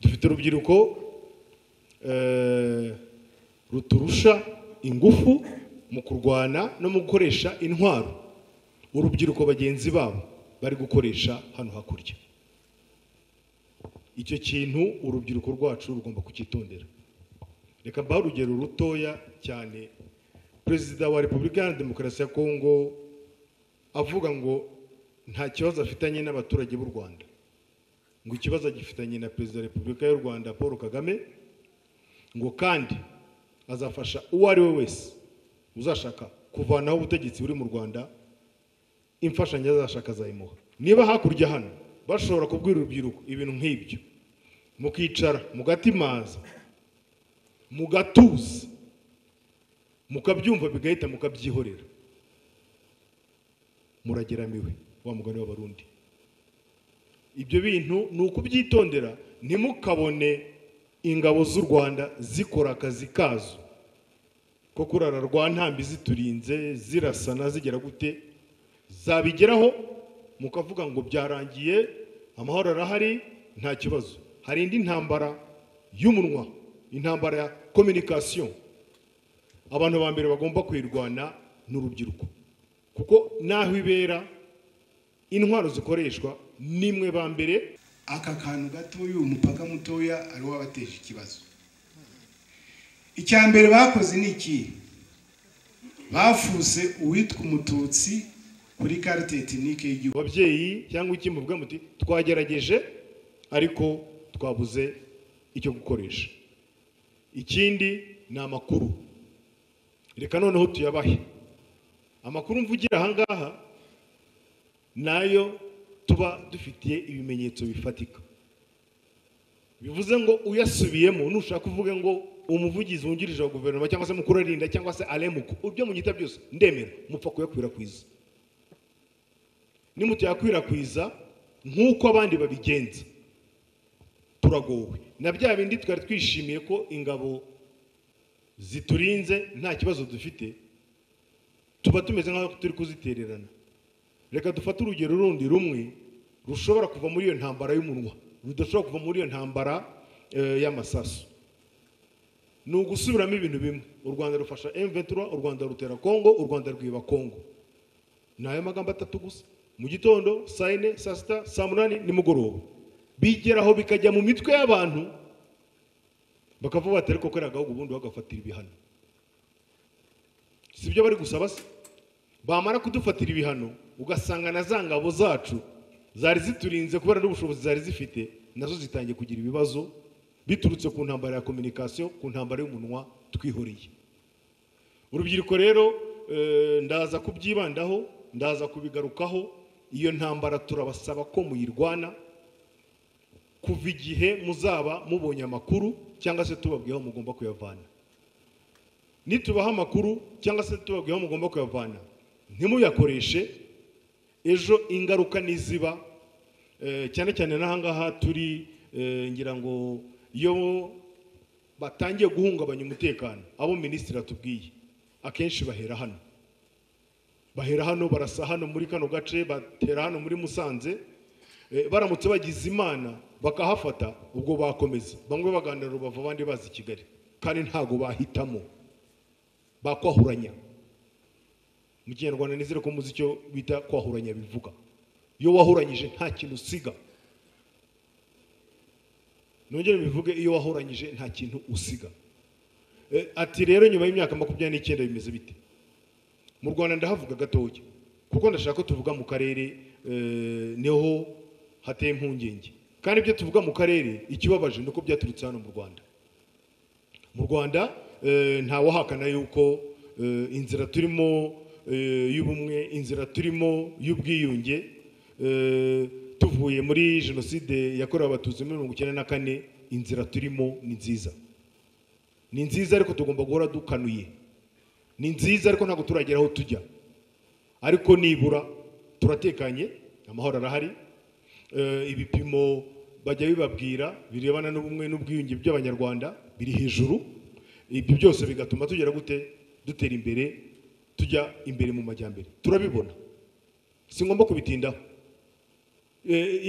dufite urubyiruko ruturusha ingufu mu kurwana no mu gukoresha intwaro urubyiruko bagenzi babo bari gukoresha hano hakurya icyo kintu urubyiruko rwacu rugomba kucyitondera reka mbahe urugero rutoya cyane perezida wa repubulika iharanira demokarasi ya kongo avuga ngo nta kibazo afitanye n'abaturage b'u rwanda ngo ikibazo agifitanye na perezida wa repubulika y'u rwanda paul kagame ngo kandi azafasha uwo ari we wese uzashaka kuvanaho ubutegetsi buri mu rwanda imfashanyo azashaka azayimuha niba hakurya hano bashobora kubwira urubyiruko ibintu nk'ibyo mukicara mugatimaza mugatuza mukabyumva bigahita mukabyihorera murageramiwe wa mugani w'abarundi ibyo bintu ni ukubyitondera ntimukabone ingabo z'u rwanda zikora akazi kazo ko kurara rwa ntambi ziturinze zirasana zigera gute zabigeraho mukavuga ngo byarangiye amahoro arahari nta kibazo hari indi ntambara y'umunwa intambara ya kominikasiyo abantu ba mbere bagomba kuyirwana ni urubyiruko kuko n'aho ibera intwaro zikoreshwa nimwe ba mbere aka kantu gatoya uyu mupaka mutoya ariwo wabateje ikibazo icya mbere bakoze ni iki bafuse uwitwa umututsi kuri karite tekinike y'igihugu ababyeyi cyangwa iki muvuga muti twagerageje ariko twabuze icyo gukoresha ikindi ni amakuru reka noneho tuyabahe amakuru mvugira ahangaha nayo tuba dufitiye ibimenyetso bifatika bivuze ngo uyasubiyemo nushaka uvuge ngo umuvugizi wungirije wa guverinoma cyangwa se mukuru arinda cyangwa se aremuko ibyo munyita byose ndemera mupfa kuyakwirakwiza nimutuyakwirakwiza nk'uko abandi babigenza turagowe na bya bindi twari twishimiye ko ingabo ziturinze nta kibazo dufite tuba tumeze nk'aho turi kuzitererana reka dufate urugero rundi rumwe rushobora kuva muri iyo ntambara y'umunwa rudashobora kuva muri iyo ntambara y'amasaso ni ugusubiramo ibintu bimwe u rwanda rufasha emventura u rwanda rutera kongo u rwanda rwiba kongo ni ayo magambo atatu gusa mu gitondo saa yine saa sita saa munani nimugoroba bigeraho bikajya mu mitwe y'abantu bakavuga bati ariko kariya gahugu ubundi bagafatira ibihano si ibyo bari gusaba se bamara kudufatira ibihano ugasanga na za ngabo zacu zari ziturinze kubera n'ubushobozi zari zifite nazo zitangiye kugira ibibazo biturutse ku ntambara ya kominikasiyo ku ntambara y'umunwa twihoreye urubyiruko rero ndaza kubyibandaho ndaza kubigarukaho iyo ntambara turabasaba ko muyirwana kuva igihe muzaba mubonye amakuru cyangwa se tubabwiyeho mugomba kuyavana nitubaha amakuru cyangwa se tubabwiyeho mugomba kuyavana ntimuyakoreshe ejo ingaruka niziba cyane cyane n'ahangaha turi ngira ngo iyo batangiye guhungabanya umutekano abo minisitiri atubwiye akenshi bahera hano bahera hano barasa hano muri kano gace batera hano muri musanze baramutse bagize imana bakahafata ubwo bakomeza bamwe baganira rubavu abandi baza i kigali kandi ntabwo bahitamo bakwahuranya mu kinyarwanda nizere ko muzi icyo bita kwahuranya bivuga iyo wahuranyije nta kintu usiga nongere bivuge iyo wahuranyije nta kintu usiga ati rero nyuma y'imyaka makumyabiri n'icyenda bimeze bite mu rwanda ndahavuga gatoya kuko ndashaka ko tuvuga mu karere niho hateye impungenge kandi ibyo tuvuga mu karere ikibabaje ni uko byaturutse hano mu rwanda mu rwanda ntawahakana yuko inzira turimo y'ubumwe inzira turimo y'ubwiyunge tuvuye muri jenoside yakorewe abatutsi muri mirongo icyenda na kane inzira turimo ni nziza ni nziza ariko tugomba guhora dukanuye ni nziza ariko ntabwo turagera aho tujya ariko nibura turatekanye amahoro arahari ibipimo bajya bibabwira birebana n'ubumwe n'ubwiyunge by'abanyarwanda biri hejuru ibyo byose bigatuma tugera gute dutera imbere tujya imbere mu majyambere turabibona si ngombwa kubitindaho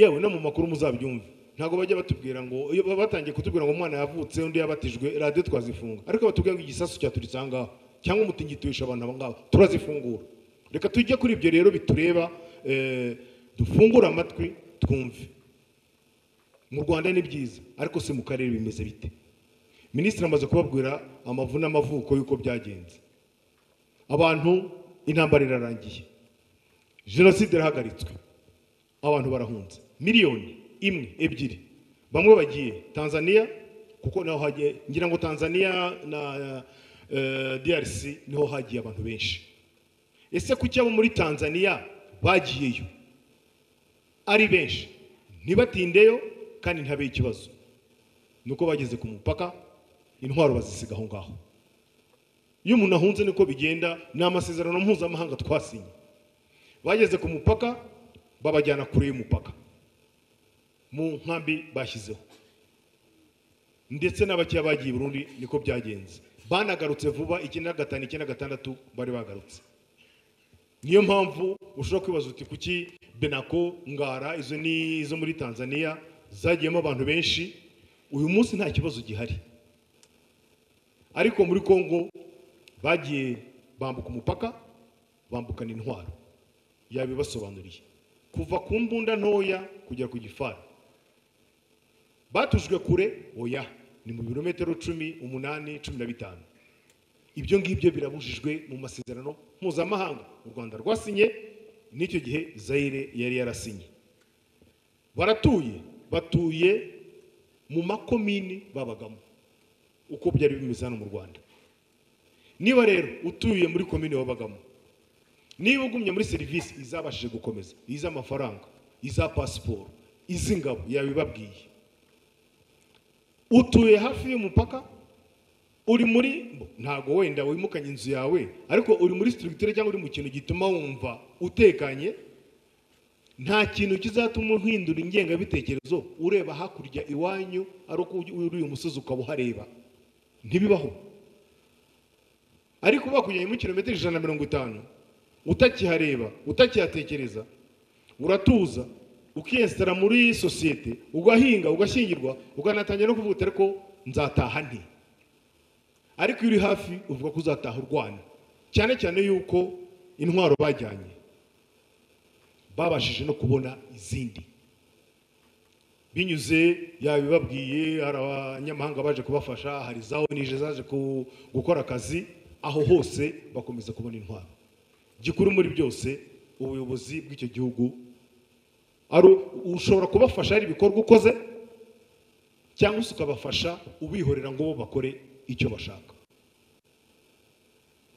yewe no mu makuru muzabyumve ntabwo bajya batubwira ngo iyo baba batangiye kutubwira ngo umwana yavutse undi yabatijwe radiyo twazifunga ariko batubwira ngo igisasu cyaturitse aha ngaha cyangwa umutingito wishe abantu aba ngaba turazifungura reka tujye kuri ibyo rero bitureba eh, dufungure amatwi twumve mu rwanda ni byiza ariko se mu karere bimeze bite minisitiri amaze kubabwira amavu n'amavuko y'uko byagenze abantu intambara irarangiye jenoside irahagaritswe abantu barahunze miliyoni imwe ebyiri bamwe bagiye tanzania kuko naho hagiye ngira ngo tanzania na eh, drc niho hagiye abantu benshi ese kuki abo muri tanzania bagiyeyo ari benshi ntibatindeyo kandi ntabe ikibazo ni uko bageze ku mupaka intwaro bazisiga aho ngaho iyo umuntu ahunze niko bigenda ni amasezerano mpuzamahanga twasinye bageze ku mupaka babajyana kure y'umupaka mu nkambi bashyizeho ndetse n'abakeya bagiye i Burundi niko byagenze banagarutse vuba icyenda na gatanu icyenda na gatandatu bari bagarutse niyo mpamvu ushobora kwibaza uti kuki benako ngara izo ni izo muri tanzania zagiyemo abantu benshi uyu munsi nta kibazo gihari ariko muri congo bagiye bambuka umupaka bambukana intwaro yabibasobanuriye kuva ku mbunda ntoya kugera ku gifari batujwe kure oya ni mu birometero cumi umunani cumi na bitanu ibyo ngibyo birabujijwe mu masezerano mpuzamahanga u rwanda rwasinye n'icyo gihe zayire yari yarasinye baratuye batuye mu makomini babagamo uko byari bimeze hano mu rwanda niba rero utuye muri komini wabagamo niba ugumye muri serivisi izabashije gukomeza iz'amafaranga iza pasiporo iz'ingabo yabibabwiye utuye hafi y'umupaka uri muri ntago wenda wimukanye inzu yawe ariko uri muri structure cyangwa uri mu kintu gituma wumva utekanye nta kintu kizatuma uhindura ingengabitekerezo ureba hakurya iwanyu ari uko uri uyu musozi ukaba uhareba ntibibaho ariko bakujyanye muri kilometero ijana na mirongo itanu utakihareba utakihatekereza uratuza ukiyesitara muri sosiyete ugahinga ugashyingirwa ukanatangira no kuvuga ko nzataha nti ariko iyo uri hafi uvuga ko uzataha urwana cyane cyane yuko intwaro bajyanye babashije no kubona izindi binyuze yabibabwiye hari abanyamahanga baje kubafasha hari za onije zaje gukora akazi aho hose bakomeza kubona intwaro gikuru muri byose ubuyobozi bw'icyo gihugu ari ushobora kubafasha hari ibikorwa ukoze cyangwa se ukabafasha ubihorera ngo bo bakore icyo bashaka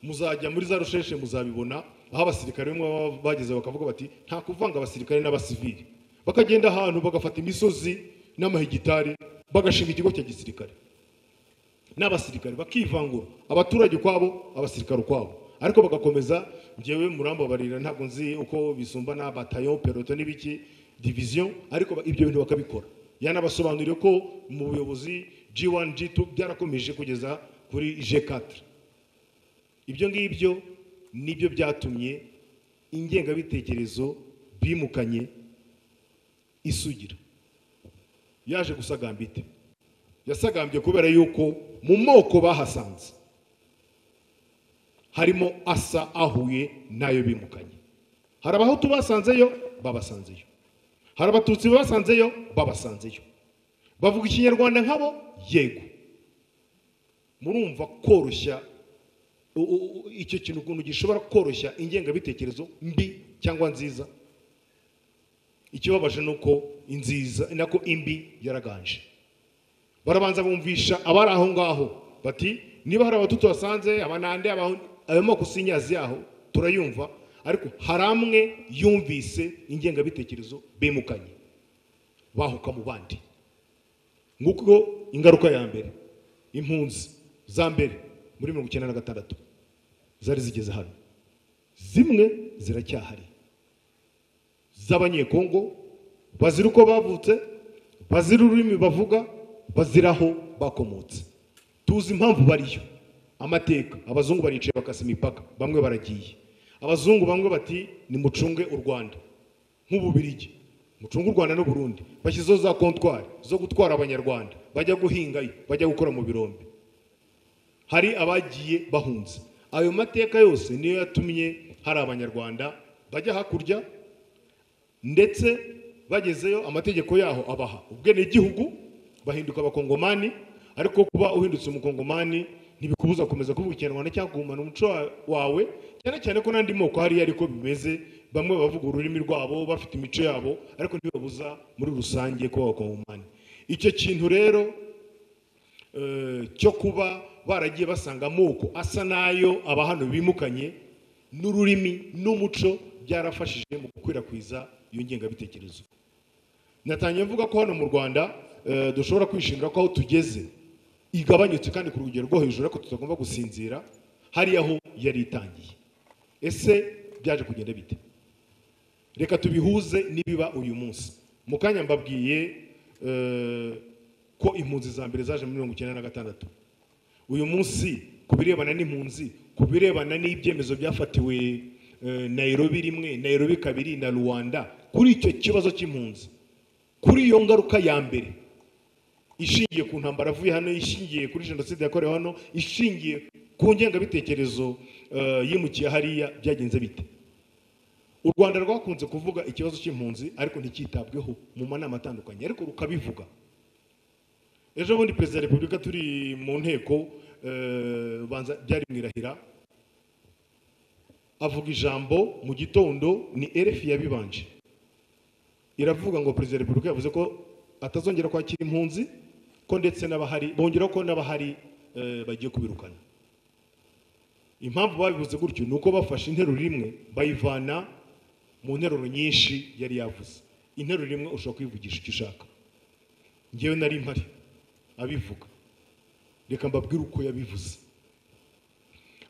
muzajya muri za rusheshe muzabibona aho abasirikare bamwe bageze bakavuga bati nta kuvanga abasirikare n'abasivili bakagenda ahantu bagafata imisozi n'amahegitari bagashinga ikigo cya gisirikare n'abasirikare bakivangura abaturage ukwabo abasirikare ukwabo ariko bagakomeza ngewe murambabarira ntabwo nzi uko bisumbana batayo peloto n'ibiki diviziyo ariko ibyo bintu bakabikora yanabasobanuriye ko mu buyobozi G1 G2 byarakomeje kugeza kuri G4 ibyo ngibyo nibyo byatumye ingengabitekerezo bimukanye isugira yaje gusagamba ite yasagambye kubera yuko mu moko bahasanze harimo asa ahuye nayo bimukanye hari abahutu basanzeyo babasanzeyo hari abatutsi basanzeyo babasanzeyo bavuga ikinyarwanda nkabo yego murumva koroshya icyo kintu ukuntu gishobora koroshya ingengabitekerezo mbi cyangwa nziza ikibabaje ni uko inziza nako imbi yaraganje barabanza bumvisha abari aho ngaho bati niba hari abatutu basanze abanande ayo moko si inyazi yaho turayumva ariko hari amwe yumvise ingengabitekerezo bimukanye bahuka mu bandi nguko ingaruka ya mbere impunzi za mbere muri mirongo icyenda na gatandatu zari zigeze hano zimwe ziracyahari z'abanyekongo bazira uko bavutse bazira ururimi bavuga bazira aho bakomotse tuzi impamvu bariyo amateka abazungu baricaye bakasa imipaka bamwe baragiye abazungu bamwe bati nimucunge u rwanda nk'ububirigi mucunge u rwanda n'u burundi bashyizeho za kontwari zo gutwara abanyarwanda bajya guhingayo bajya gukora mu birombe hari abagiye bahunze ayo mateka yose niyo yatumye hari abanyarwanda bajya hakurya ndetse bagezeyo amategeko yaho abaha ubwenegihugu bahinduka abakongomani ariko kuba uhindutse umukongomani ntibikubuza gukomeza kuvuga ikinyarwanda cyangwa kugumana umuco wa- wawe cyane cyane ko n'andi moko hariya ariko bimeze bamwe bavuga ururimi rwabo bafite imico yabo ariko ntibibabuza muri rusange kuba abakongomani icyo kintu rero eh, cyo kuba baragiye basanga amoko asa n'ayo aba hano bimukanye n'ururimi n'umuco byarafashije mu gukwirakwiza iyo ngengabitekerezo natangiye mvuga ko hano mu rwanda eh, dushobora kwishimira ko aho tugeze igabanyutse kandi ku rugero rwo hejuru ariko tutagomba gusinzira hariya aho yari itangiye ese byaje kugenda bite reka tubihuze n'ibiba uyu munsi mu kanya mbabwiye eh, ko impunzi za mbere zaje muri mirongo icyenda na gatandatu uyu munsi ku birebana n'impunzi ku birebana n'ibyemezo byafatiwe eh, Nairobi rimwe Nairobi kabiri na Rwanda kuri icyo kibazo cy'impunzi kuri iyo ngaruka ya mbere ishingiye ku ntambara avuye hano ishingiye kuri jenoside yakorewe hano ishingiye ku ngengabitekerezo eh, yimukiye hariya byagenze bite u rwanda rwakunze kuvuga ikibazo cy'impunzi ariko ntikitabweho mu manama atandukanye ariko rukabivuga ejo bundi perezida wa repubulika turi mu nteko eh, banza byari mu irahira avuga ijambo mu gitondo ni erefi yabibanje iravuga ngo perezida wa repubulika yavuze ko atazongera kwakira impunzi ko ndetse n'abahari bongera ko n'abahari eh, bagiye kubirukana impamvu babivuze gutyo ni uko bafashe interuro imwe bayivana mu nteruro nyinshi yari yavuze interuro imwe ushobora kuyivugisha icyo ushaka ngewe nari mpari abivuga reka mbabwire uko yabivuze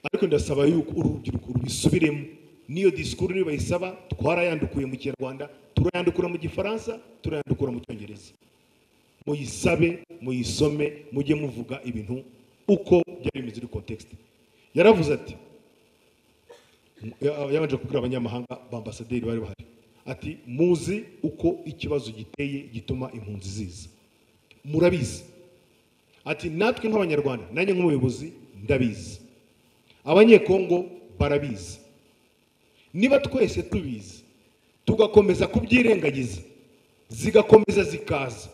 ariko ndasaba yuko uru rubyiruko rubisubiremo n'iyo disikuru niyo bayisaba twarayandukuye mu kinyarwanda turayandukura mu gifaransa turayandukura mu cyongereza muyisabe muyisome mujye muvuga ibintu uko byari bimeze muri kontekisite yaravuze ati ya- yabanje kubwira abanyamahanga ba ambasaderi bari bahari ati muzi uko ikibazo giteye gituma impunzi ziza murabizi ati natwe nk'abanyarwanda nanjye nk'umuyobozi ndabizi abanyekongo barabizi niba twese tubizi tugakomeza kubyirengagiza zigakomeza zikaza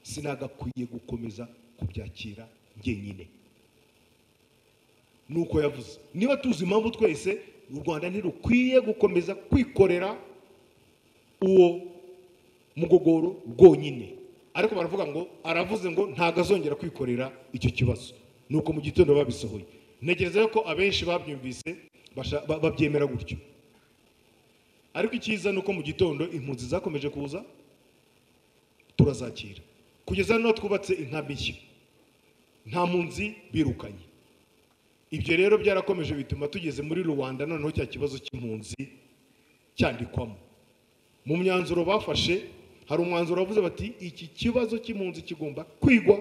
sinagakwiye gukomeza kubyakira njyenyine nuko yavuze niba tuzi impamvu twese u rwanda ntirukwiye gukomeza kwikorera uwo mugogoro rwonyine ariko baravuga ngo aravuze ngo ntago azongera kwikorera icyo kibazo nuko mu gitondo babisohoye ntekereza ko abenshi babyumvise basha- ba- babyemera gutyo ariko icyiza ni uko mu gitondo impunzi zakomeje kuza turazakira kugeza hano twubatse inkambi nshya nta mpunzi birukanye ibyo rero byarakomeje bituma tugeze muri rubanda noneho cya kibazo cy'impunzi cyandikwamo mu myanzuro bafashe hari umwanzuro wavuze bati iki kibazo cy'impunzi kigomba kwigwa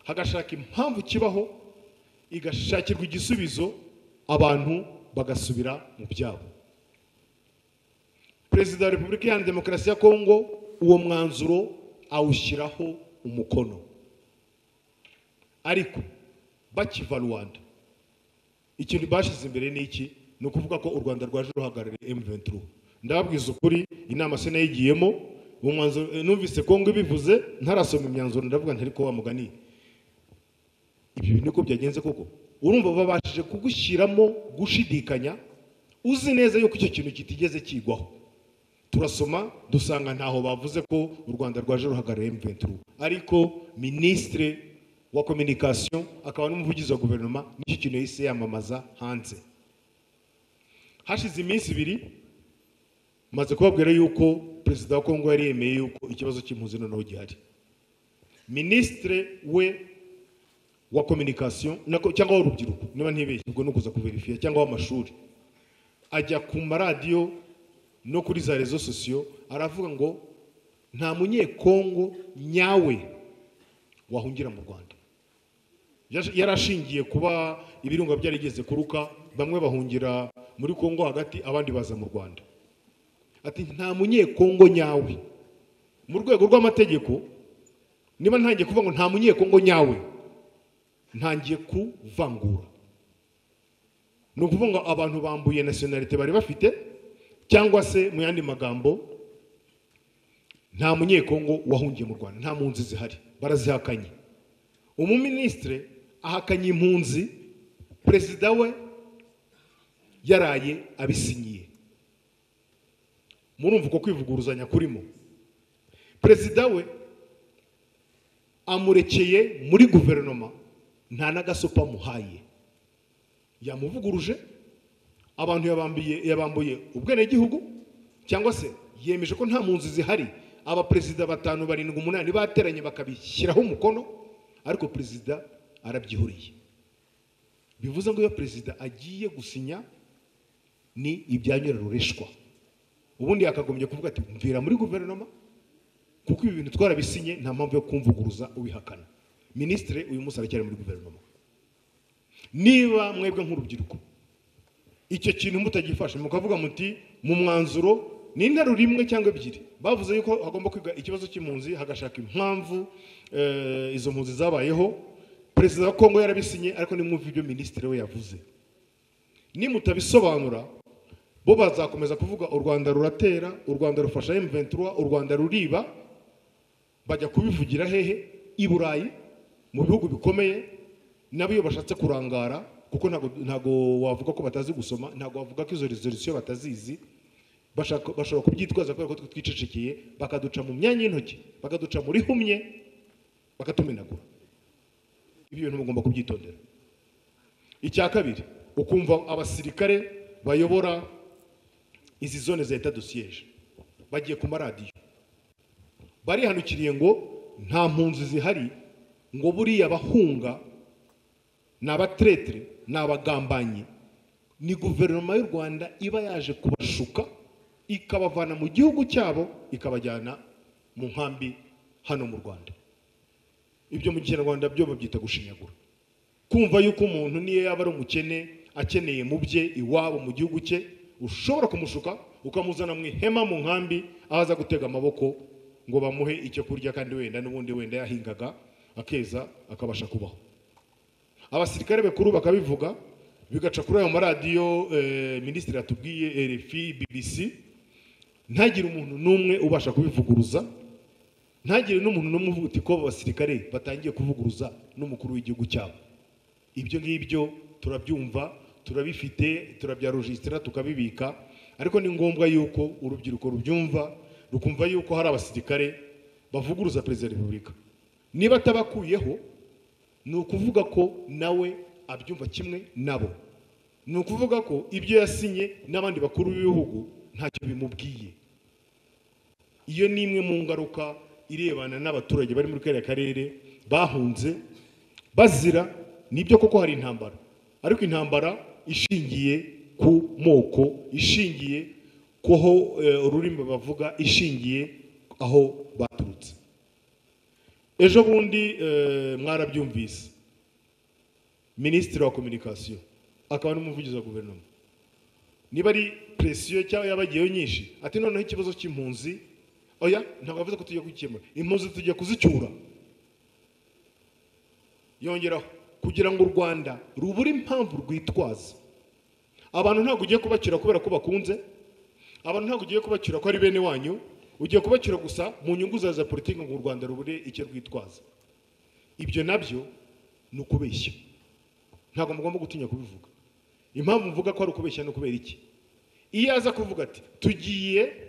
hagashaka impamvu kibaho igashakirwa igisubizo abantu bagasubira mu byabo perezida wa repubulika iharanira demokarasi ya kongo uwo mwanzuro awushyiraho umukono ariko bakiva rwanda ikintu bashyize imbere ni iki ni ukuvuga ko u rwanda rwaje ruhagarariye m23 ndababwiza ukuri inama se nayigiyemo uwo mwanzuro eh, numvise kongo ibivuze ntarasoma imyanzuro ndavuga ntari ko wa mugani ibyo bintu uko byagenze koko urumva babashije kugushyiramo gushidikanya uzi neza yuko icyo kintu kitigeze kigwaho turasoma dusanga ntaho bavuze ko u rwanda rwaje ruhagarariye M23 ariko minisitire wa communication akaba n'umuvugizi wa guverinoma n'icyo kintu yahise yamamaza hanze hashize iminsi ibiri maze kubabwira yuko perezida wa kongo yari yemeye yuko ikibazo cy'impunzi noneho gihari minisitire we wa communication nako- cyangwa w'urubyiruko niba ntibeshye ubwo ni ukuza kuverifiya cyangwa w'amashuri ajya ku maradiyo no kuri za rezo sosiyo aravuga ngo nta munyekongo nyawe wahungira mu rwanda Yash- yari ashingiye kuba ibirunga byarigeze kuruka bamwe bahungira muri kongo hagati abandi baza mu rwanda ati nta munyekongo nyawe mu rwego rw'amategeko niba ntangiye kuvuga ngo nta munyekongo nyawe ntangiye kuvangura ni ukuvuga ngo abantu bambuye nasiyonalite bari bafite cyangwa se mu yandi magambo nta munyekongo wahungiye mu rwanda nta mpunzi zihari barazihakanye umuminisitire ahakanye impunzi perezida we yaraye abisinyiye murumva uko kwivuguruzanya kurimo perezida we amurekeye muri guverinoma nta n'agasopa amuhaye yamuvuguruje abantu yabambiye yabambuye ubwenegihugu cyangwa se yemeje ko nta mpunzi zihari abaperezida batanu barindwi umunani bateranye bakabishyiraho umukono ariko perezida arabyihuriye bivuze ngo iyo perezida agiye gusinya ni ibyanyurarureshwa ubundi yakagombye kuvuga ati mvira muri guverinoma kuko ibi bintu twarabisinye nta mpamvu yo kumvuguruza ubihakana minisitire uyu munsi aracyari muri guverinoma niba mwebwe nk'urubyiruko icyo kintu mutagifashe mukavuga muti mu mwanzuro ni interuro imwe cyangwa ebyiri bavuze yuko hagomba kwiga ikibazo cy'impunzi hagashaka impamvu eh, izo mpunzi zabayeho perezida wa kongo yarabisinye ariko nimwumve ibyo minisitiri we yavuze nimutabisobanura bo bazakomeza kuvuga u rwanda ruratera u rwanda rufasha emuventura u rwanda ruriba bajya kubivugira hehe i burayi mu bihugu bikomeye nabo iyo bashatse kurangara kuko ntago ntago wavuga ko batazi gusoma ntago wavuga ko izo resolusiyo batazizi bashaka- bashobora kubyitwaza kubera ko twe twicecekeye bakaduca mu myanya y'intoki bakaduca muri humye bakatumenagura ibyo bintu mugomba kubyitondera icya kabiri ukumva abasirikare bayobora izi zone za etat de siège bagiye ku maradiyo barihanukiriye ngo nta mpunzi zihari ngo buriya abahunga ni abatretire ni abagambanyi ni guverinoma y'u rwanda iba yaje kubashuka ikabavana mu gihugu cyabo ikabajyana mu nkambi hano mu rwanda ibyo mu kinyarwanda byo babyita gushinyagura kumva yuko umuntu niyo yaba ari umukene akeneye mu bye iwabo mu gihugu cye ushobora kumushuka ukamuzana mu ihema mu nkambi aho aza gutega amaboko ngo bamuhe icyo kurya kandi wenda n'ubundi wenda yahingaga akeza akabasha kubaho abasirikare bakuru bakabivuga bigaca kuri ayo maradiyo eh, minisitiri atubwiye rfi bbc ntagire umuntu n'umwe ubasha kubivuguruza ntagire n'umuntu n'umwe uvuga uti ko abo basirikare batangiye kuvuguruza n'umukuru w'igihugu cyabo ibyo ngibyo turabyumva turabifite turabyarujisitira tukabibika ariko ni ngombwa yuko urubyiruko rubyumva rukumva yuko hari abasirikare bavuguruza perezida wa repubulika niba atabakuyeho ni ukuvuga ko nawe abyumva kimwe nabo ni ukuvuga ko ibyo yasinye n'abandi bakuru b'ibihugu ntacyo bimubwiye iyo ni imwe mu ngaruka irebana n'abaturage bari muri kariya karere bahunze bazira nibyo koko hari intambara ariko intambara ishingiye ku moko ishingiye ku aho eh, ururimi bavuga ishingiye aho baturutse ejo bundi eh, mwarabyumvise minisitiri wa kominikasiyo akaba n'umuvugizi wa guverinoma niba ari presiyo cyangwa yabagiyeho nyinshi ati noneho ikibazo cy'impunzi oya ntabwo yavuze ko tujya kugikemura impunzi tujya kuzicyura yongeraho kugira ngo u rwanda rubure impamvu rwitwaza abantu ntabwo ugiye kubacyura kubera ko bakunze abantu ntabwo ugiye kubacyura ko ari bene wanyu ugiye kubacyura gusa mu nyungu zawe za politiki ngo u rwanda rubure icyo rwitwaza ibyo nabyo ni ukubeshya ntabwo mugomba gutinya kubivuga impamvu mvuga ko ari ukubeshya ni ukubera iki iyo aza kuvuga ati tugiye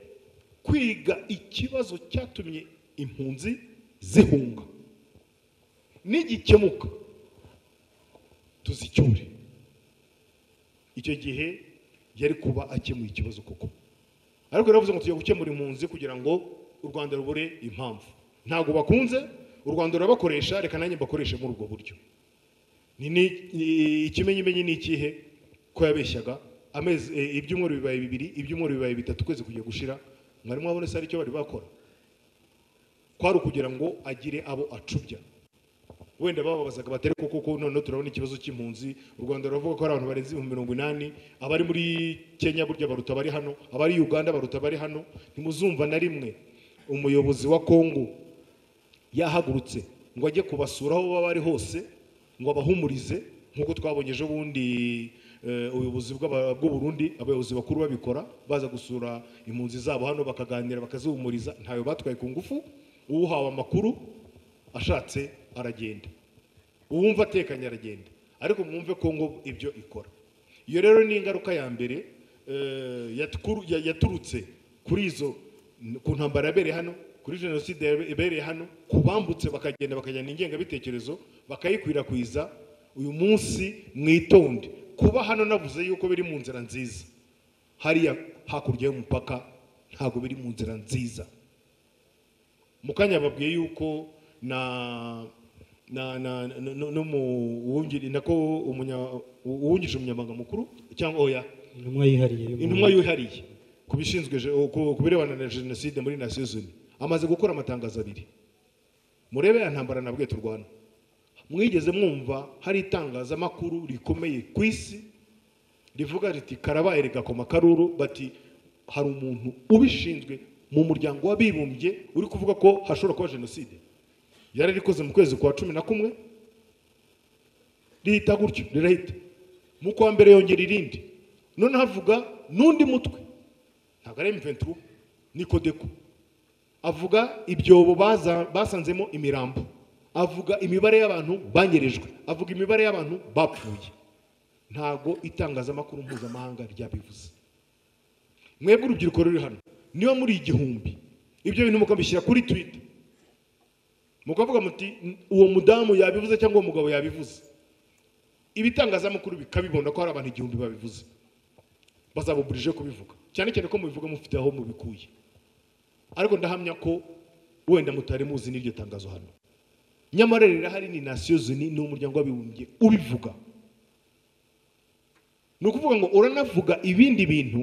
kwiga ikibazo cyatumye impunzi zihunga nigikemuka tuzicyure icyo gihe yari kuba akemuye ikibazo koko ariko yaravuze ngo tujya gukemura impunzi kugira ngo u rwanda rubure impamvu ntabwo bakunze u rwanda rurabakoresha reka nanjye mbakoreshe muri ubwo buryo Ni- ni- ni- ikimenyimenyi ni ikihe ko yabeshyaga amezi eh, ibyumweru bibaye bibiri ibyumweru bibaye bitatu ukwezi kujya gushira mwari mwabone se aricyo bari bakora kwari ukugira ngo agire abo acubya wenda bababazaga batari ko kuko noneho turabona ikibazo cy'impunzi u rwanda ruravuga ko hari abantu barenze ibihumbi mirongo inani abari muri kenya burya baruta abari hano abari uganda baruta abari hano ntimuzumva na rimwe umuyobozi wa kongo yahagurutse ngo ajye kubasura aho baba bari hose ngo abahumurize nk'uko twabonye ejo bundi eh, ubuyobozi bw'aba- bw'uburundi abayobozi bakuru babikora baza gusura impunzi zabo hano bakaganira bakazihumuriza ntayo batwaye ku ngufu uwuhawe amakuru ashatse aragenda uwumva atekanye aragenda ariko mwumve ko ngo ibyo ikora iyo rero ni ingaruka ya mbere eh, yatkuru- ya- yaturutse kuri izo ku ntambara yabereye hano kuri jenoside yabe- yabereye hano ku bambutse bakagenda bakajyana ingengabitekerezo bakayikwirakwiza uyu munsi mwitonde kuba hano navuze yuko biri mu nzira nziza hariya hakurya y'umupaka ntabwo biri mu nzira nziza mu kanya babwiye yuko na na na na- no- no mu wungiri nako umunya uwungirije umunyamabanga mukuru cyangwa oya intumwa yihariye intumwa yuhariye ku bishinzwe je- ku- ku birebana na jenoside muri Nations Unies amaze gukora amatangazo abiri murebe ya ntambara nabwe turwana mwigeze mwumva hari itangazamakuru rikomeye ku isi rivuga riti karabaye rigakoma karuru bati hari umuntu ubishinzwe mu muryango w'abibumbye uri kuvuga ko hashobora kuba jenoside yararikoze mu kwezi kwa cumi na kumwe rihita gutyo rirahita mu kwa mbere yongera irindi none havuga n'undi mutwe ntabwo ari M23 ni Codeco avuga ibyobo baza- basanzemo imirambo avuga imibare y'abantu banyerejwe avuga imibare y'abantu bapfuye ntabwo itangazamakuru mpuzamahanga ryabivuze mwebwe urubyiruko ruri hano niba muri igihumbi ibyo bintu mukabishyira kuri twita mukavuga muti "N- uwo mudamu yabivuze cyangwa uwo mugabo yabivuze ibitangazamakuru bikabibona ko hari abantu igihumbi babivuze bazabuburije kubivuga cyane cyane ko mubivuga mufite aho mubikuye ariko ndahamya ko wenda mutari muzi n'iryo tangazo hano nyamara rirahari ni Nations Unies ni umuryango w'abibumbye ubivuga ni ukuvuga ngo uranavuga ibindi bintu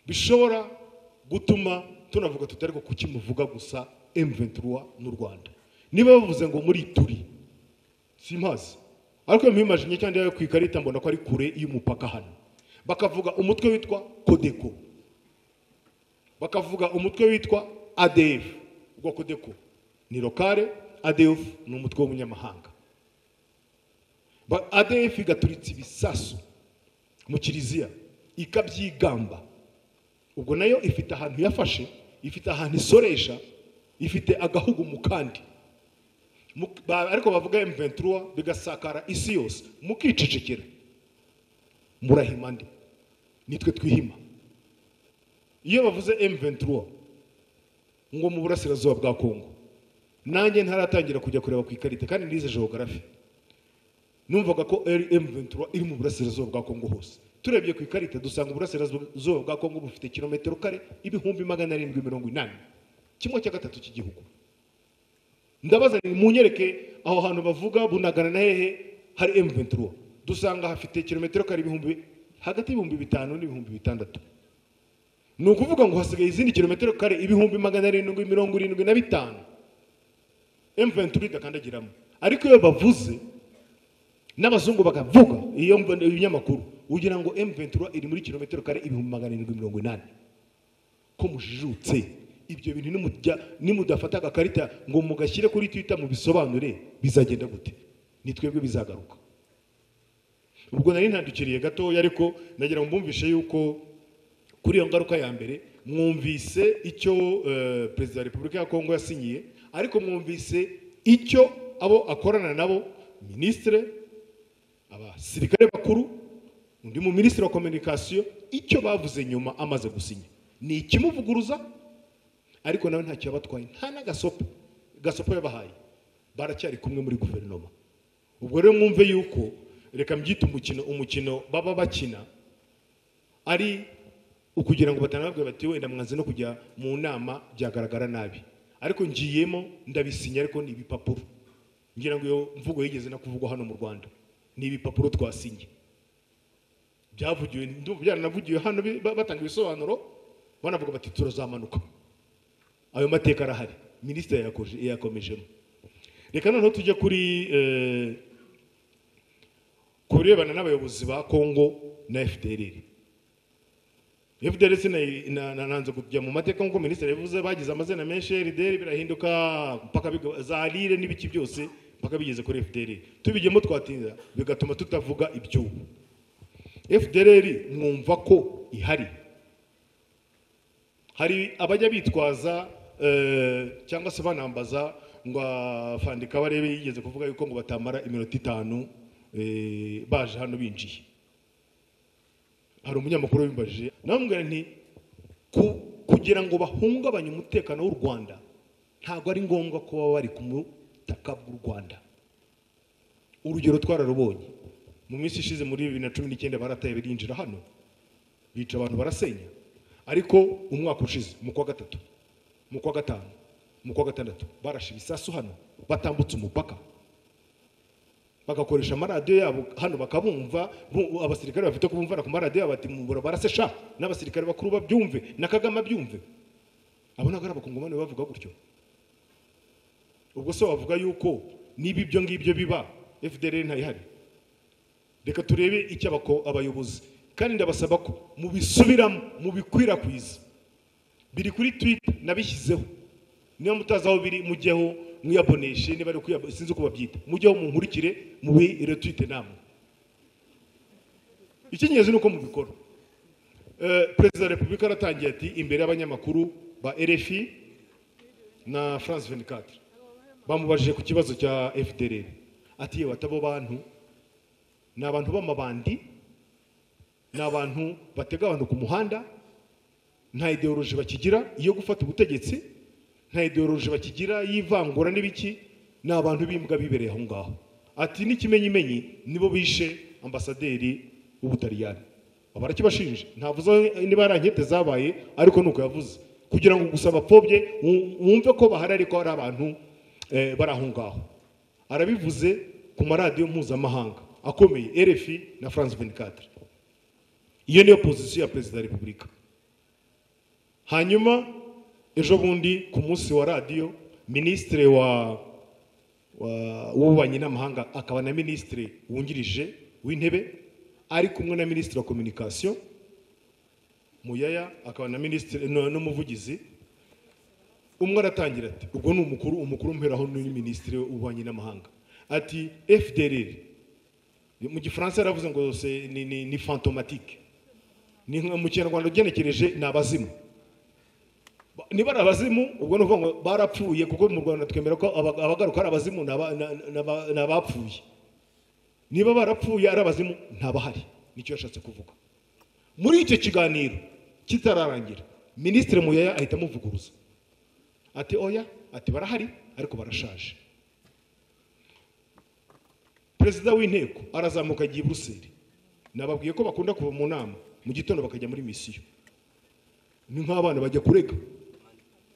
bishobora gutuma tunavuga tuti ariko kuki muvuga gusa M23 n'u Rwanda niba bavuze ngo muri turi simpazi ariko iyo mpimajinya cyangwa yo ku ikarita mbona ko ari kure y'umupaka hano bakavuga umutwe witwa kodeko bakavuga umutwe witwa adf ubwo kodeko ni lokale adf ni umutwe w'umunyamahanga Ba- adf igaturitse ibisasu mu kiliziya ikabyigamba ubwo nayo ifite ahantu yafashe ifite ahantu isoresha ifite agahugu mu kandi Mu- ba- ariko bavuga M23 bigasakara isi yose mukicecekera murahima nde nitwe twihima iyo bavuze M23 ngo mu burasirazuba bwa Kongo nanjye ntaratangira kujya kureba ku ikarita kandi nize geography numvaga ko ari M23 iri mu burasirazuba bwa Kongo hose turebye ku ikarita dusanga uburasirazuba bwa Kongo bufite kilometero kare ibihumbi magana arindwi mirongo inani kimwe cya gatatu cy'igihugu ndabaza ni munyereke aho hantu bavuga bunagana na hehe hari M23 dusanga hafite kilometero kare ibihumbi hagati y'ibihumbi bitanu n'ibihumbi bitandatu ni ukuvuga ngo hasigaye izindi kilometero kare ibihumbi magana arindwi mirongo irindwi na bitanu M23 idakandagiramo ariko iyo bavuze n'abazungu bakavuga iyo mv- ibinyamakuru ugira ngo M23 iri muri kilometero kare ibihumbi magana arindwi mirongo inani ko mujijutse ibyo bintu nimujya- nimudafata agakarita ngo mugashyire kuri twitter mubisobanure bizagenda gute ni twebwe bizagaruka ubwo nari ntandukiriye gatoya ariko nagira ngo mbumvishe yuko kuri iyo ngaruka ya mbere mwumvise icyo eh, perezida wa repubulika ya kongo yasinyiye ariko mwumvise icyo abo akorana nabo minisitire abasirikare bakuru undi mu minisitiri wa kominikasiyo icyo bavuze nyuma amaze gusinya ni ikimuvuguruza ariko nawe ntacyo yabatwaye nta n'agasopo gasopo yabahaye baracyari kumwe muri guverinoma ubwo rero mwumve yuko reka mbyite umukino umukino baba bakina ari ukugira ngo batanabwe bati wenda mwanze no kujya mu nama byagaragara nabi ariko ngiyemo ndabisinya ariko ni ibipapuro ngira ngo iyo mvugo yigeze no kuvugwa hano mu rwanda ni ibipapuro twasinye byavugiwe ndumva byaranavugiwe hano bi- ba- batanga ibisobanuro banavuga bati turozamanuka ayo mateka arahari minisitiri yayakoje- yayakomejemo reka noneho tujye kuri eh, ku birebana n'abayobozi ba kongo na fdr FDLC na- na- na- nanze kujya mu mateka nk'uko minisitiri yabivuze bagize amazina menshi RDL birahinduka mpaka biga- za rire n'ibiki byose mpaka bigeze kuri FDL tubigemo twatinda bigatuma tutavuga iby'ubu FDL mwumva ko ihari hari abajya bitwaza eh, cyangwa se banambaza ngo afandika barebe yigeze kuvuga yuko ngo batamara iminota itanu eh, baje hano binjiye hari umunyamakuru wimbajije namubwira nti ku- kugira ngo bahungabanye umutekano w'u rwanda ntabwo ari ngombwa ko baba bari ku butaka bw'u rwanda urugero twararubonye mu minsi ishize muri bibiri na cumi n'icyenda barataye birinjira hano bica abantu barasenya ariko umwaka ushize mu kwa gatatu mu kwa gatanu mu kwa gatandatu barashe ibisasu hano batambutse umupaka bagakoresha amaradiyo yabo hano bakabumva bu- abasirikare bafite kubumvana ku maradiyo yabo bati mubura barase sha n'abasirikare bakuru babyumve na kagame abyumve abo ntabwo ari abakongomani bavuga gutyo ubwo se wavuga yuko niba ibyo ngibyo biba fdr ntayihari reka turebe icyo abako- abayobozi kandi ndabasaba ko mubisubiramo mubikwirakwiza biri kuri twita nabishyizeho niba mutazi aho biri mujyeho mwiyaboneshe niba ari ukwiya sinzi uko babyita mujyeho munkurikire mubiretwite namwe icy'ingenzi ni uko mubikora Eh, perezida wa repubulika aratangiye ati imbere y'abanyamakuru ba rfi na france 24 bamubajije ku kibazo cya fdr ati yewe atabo bantu ni abantu b'amabandi ni abantu batega abantu ku muhanda nta ideoloji bakigira iyo gufata ubutegetsi nta ideoloji bakigira y'ivangura n'ibiki ni abantu b'imbwa bibereye aho ngaho ati n'ikimenyimenyi nibo bishe ambasaderi w'ubutaliyani barakibashinje ntavuze niba ari ankete zabaye ariko ni uko yavuze kugira ngo gusa abapfobye wu- wumve ko bahari ariko hari abantu eh, bari aho ngaho arabivuze ku maradiyo mpuzamahanga akomeye rfi na france 24 iyo niyo pozisiyo ya perezida wa repubulika hanyuma ejo bundi ku munsi wa radiyo minisitiri wa wa- w'ububanyi n'amahanga akaba na minisitiri wungirije w'intebe ari kumwe na minisitiri wa kominikasiyo muyaya akaba na minisitiri no- n'umuvugizi umwe aratangira ati ubwo ni umukuru umukuru mperaho ni minisitiri w'ububanyi n'amahanga ati fdr mu gifaransa yaravuze ngo se- ni- ni ni fantomatike ni nka mu kinyarwanda ugenekereje ni abazimu Ba- niba ari abazimu ubwo ni ukuvuga ngo barapfuye kuko mu rwanda twemera ko aba- abagaruka ari abazimu ni aba- na- na- na- ni abapfuye niba barapfuye ari abazimu ntabahari nicyo yashatse kuvuga muri icyo kiganiro kitararangira minisitiri muyaya ahita amuvuguruza ati oya ati barahari ariko barashaje perezida w'inteko arazamuka agiye i buruseli nababwiye ko bakunda kuva mu nama mu gitondo bakajya muri misiyo ni nk'abana bajya kurega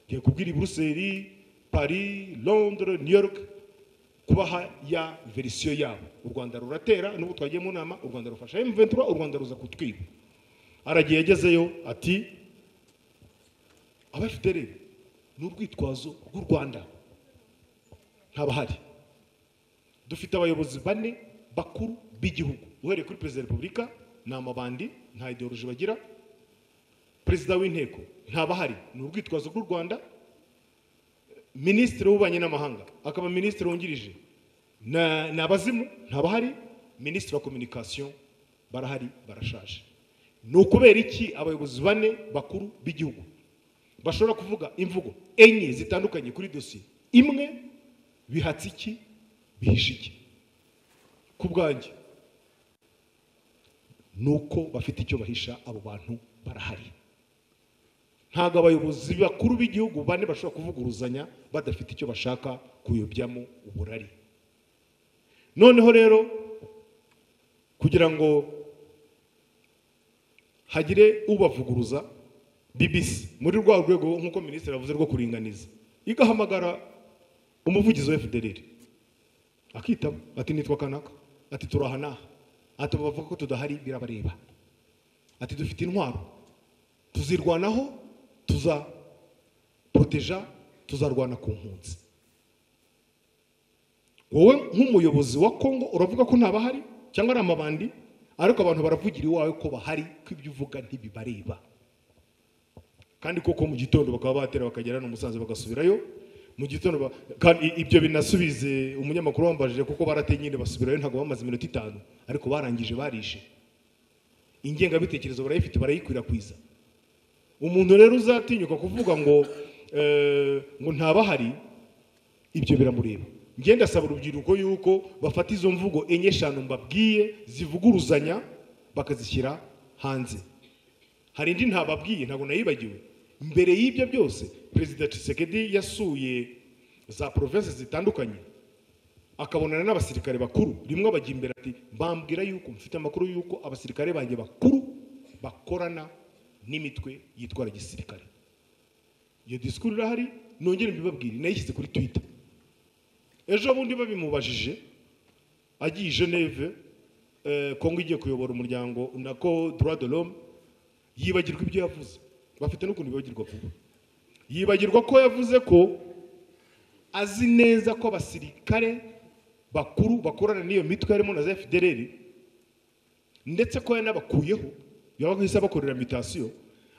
ngiye kubwira i buruseli paris londres new york kubaha ya verisiyo yabo u rwanda ruratera n'ubu twagiye mu nama u rwanda rufasha m23 u rwanda ruza kutwiba aragiye yagezeyo ati abafite rero ni urwitwazo rw'u rwanda ntabahari dufite abayobozi bane bakuru b'igihugu uhereye kuri perezida wa repubulika ni amabandi nta ideoloji bagira perezida w'inteko ntabahari ni urwitwazo rw'u rwanda minisitiri w'ububanyi n'amahanga akaba minisitiri wungirije na- ni abazimu ntabahari minisitiri wa kominikasiyo barahari barashaje ni ukubera iki abayobozi bane bakuru b'igihugu bashobora kuvuga imvugo enye zitandukanye kuri dosiye imwe bihatse iki bihishe iki ku bwanjye ni uko bafite icyo bahisha abo bantu barahari ntabwo abayobozi bakuru b'igihugu bane bashobora kuvuguruzanya badafite icyo bashaka kuyobyamo uburari noneho rero kugira ngo hagire ubavuguruza bbc muri rwa rwego nk'uko minisitiri yavuze rwo kuringaniza igahamagara umuvugizi wa fdr akitaba ati nitwa kanaka ati turaha n'aha ati abo bavuga ko tudahari birabareba ati dufite intwaro tuzirwanaho tuzaporoteja tuzarwana ku mpunzi wowe nk'umuyobozi wa kongo uravuga ko ntabahari cyangwa ari amabandi ariko abantu baravugira iwawe ko bahari ko ibyo uvuga ntibibareba kandi koko mu gitondo bakaba batera bakagera no musanze bagasubirayo mu gitondo ba- kandi ibyo binasubize umunyamakuru wambajije kuko barateye nyine basubirayo ntabwo bamaze iminota itanu ariko barangije barishe ingengabitekerezo barayifite barayikwirakwiza umuntu rero uzatinyuka kuvuga ngo eh, ngo ntabahari ibyo biramureba ngenda asaba urubyiruko yuko bafata izo mvugo enye eshanu mbabwiye zivuguruzanya bakazishyira hanze hari indi ntababwiye ntabwo nayibagiwe mbere y'ibyo byose perezida Tshisekedi yasuye za province zitandukanye akabonana n'abasirikare bakuru rimwe abajya imbere ati bambwira yuko mfite amakuru yuko abasirikare banjye bakuru bakorana n'imitwe yitwara gisirikare iyo disikuru irahari nongere mbibabwire nayishyize kuri twita ejo bundi babimubajije agiye i geneve eh, kongo igiye kuyobora umuryango nako droit de l'homme yibagirwa ibyo yavuze bafite n'ukuntu bibagirwa vuba yibagirwa ko yavuze ko azi neza ko abasirikare bakuru bakorana n'iyo mitwe harimo na za fdrr ndetse ko yanabakuyeho yabahise abakorera mitasiyo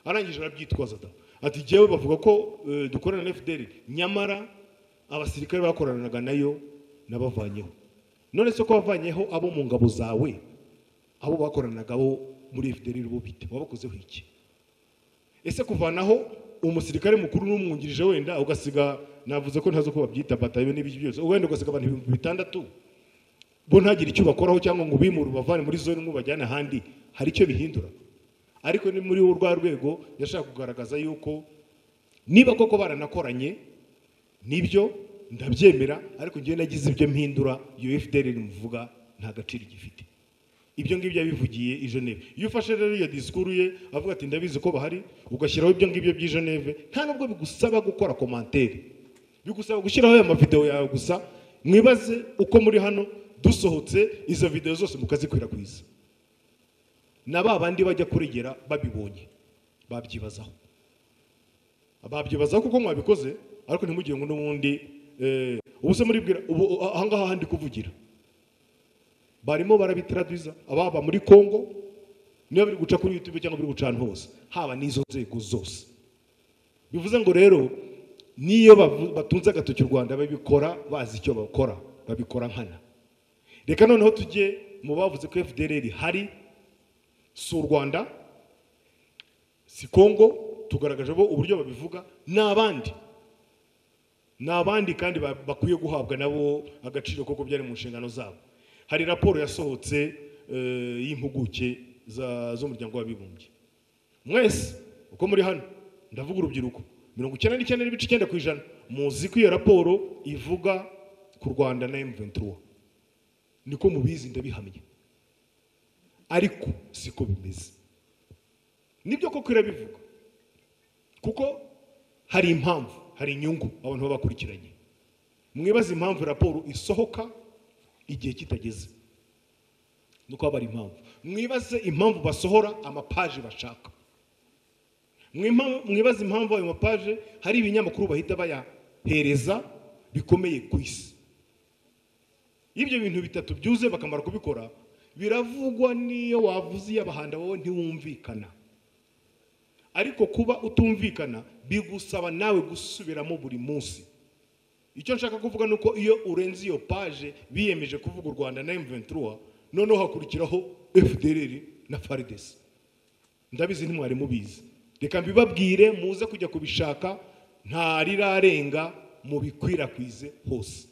arangije arabyitwaza da ati jyewe bavuga ko eh, dukorana na fdrr nyamara abasirikare bakoranaga nayo nabavanyeho none se ko bavanyeho abo mu ngabo zawe abo bakoranaga bo muri fdrr bo bite wabakozeho iki ese kuvanaho umusirikare mukuru n'umwungirije wenda ugasiga navuze ko ntazo ko babyita batayo n'ibiki byose wenda ugasiga abantu ibihumbi bitandatu bo ntagire icyo bakoraho cyangwa ngo bimure ubavane muri zone imwe ubajyane ahandi hari icyo bihindura ariko ni muri urwa rwego yashaka kugaragaza yuko niba koko baranakoranye nibyo ndabyemera ariko njyewe nagize ibyo mpindura iyo fdr muvuga nta gaciro igifite ibyo ngibyo yabivugiye i geneve iyo ufashe rero iyo disikuru ye avuga ati ndabizi ko bahari ugashyiraho ibyo ngibyo by'i geneve nta nubwo bigusaba gukora komantere bigusaba gushyiraho aya mavidewo yawe gusa mwibaze uko muri hano dusohotse izo videwo zose mukazikwirakwiza na ba bandi bajya kuregera babibonye babyibazaho babyibazaho kuko mwabikoze ariko ntimugire ngo n'ubundi eh, ubu se muribwira ubu ahangaha handi kuvugira barimo barabitaraduza ababa muri kongo niba biri guca kuri youtube cyangwa biri guca ahantu hose haba n'izo nzego zose bivuze ngo rero n'iyo bavu- batunze agatoki u rwanda babikora bazi icyo bakora babikora nkana reka noneho tujye mu bavuze ko fdr hari si u rwanda si kongo tugaragaje bo uburyo babivuga n'abandi ni abandi kandi ba- bakwiye guhabwa nabo agaciro koko byari mu nshingano zabo hari raporo yasohotse eh, y'impuguke za- z'umuryango w'abibumbye mwese uko muri hano ndavuga urubyiruko mirongo icyenda n'icyenda n'ibice icyenda ku ijana muzi ko iyo raporo ivuga ku rwanda na M23 niko mubizi ndabihamya ariko siko bimeze nibyo koko irabivuga kuko hari impamvu hari inyungu abantu baba bakurikiranye mwibaze impamvu raporo isohoka igihe kitageze nuko haba hari impamvu mwibaze impamvu basohora amapaje bashaka Mwima- mwibaze impamvu ayo mapaje hari ibinyamakuru bahita bayahereza bikomeye ku isi iyo ibyo bintu bitatu byuze bakamara kubikora biravugwa n'iyo wavuze iy'abahanda wowe ntiwumvikana ariko kuba utumvikana bigusaba nawe gusubiramo buri munsi icyo nshaka kuvuga ni uko iyo urenze iyo paje biyemeje kuvuga u rwanda na M23 noneho hakurikiraho fdr na faridesi ndabizi ntimwari mubizi reka mbibabwire muze kujya kubishaka nta rirarenga mubikwirakwize hose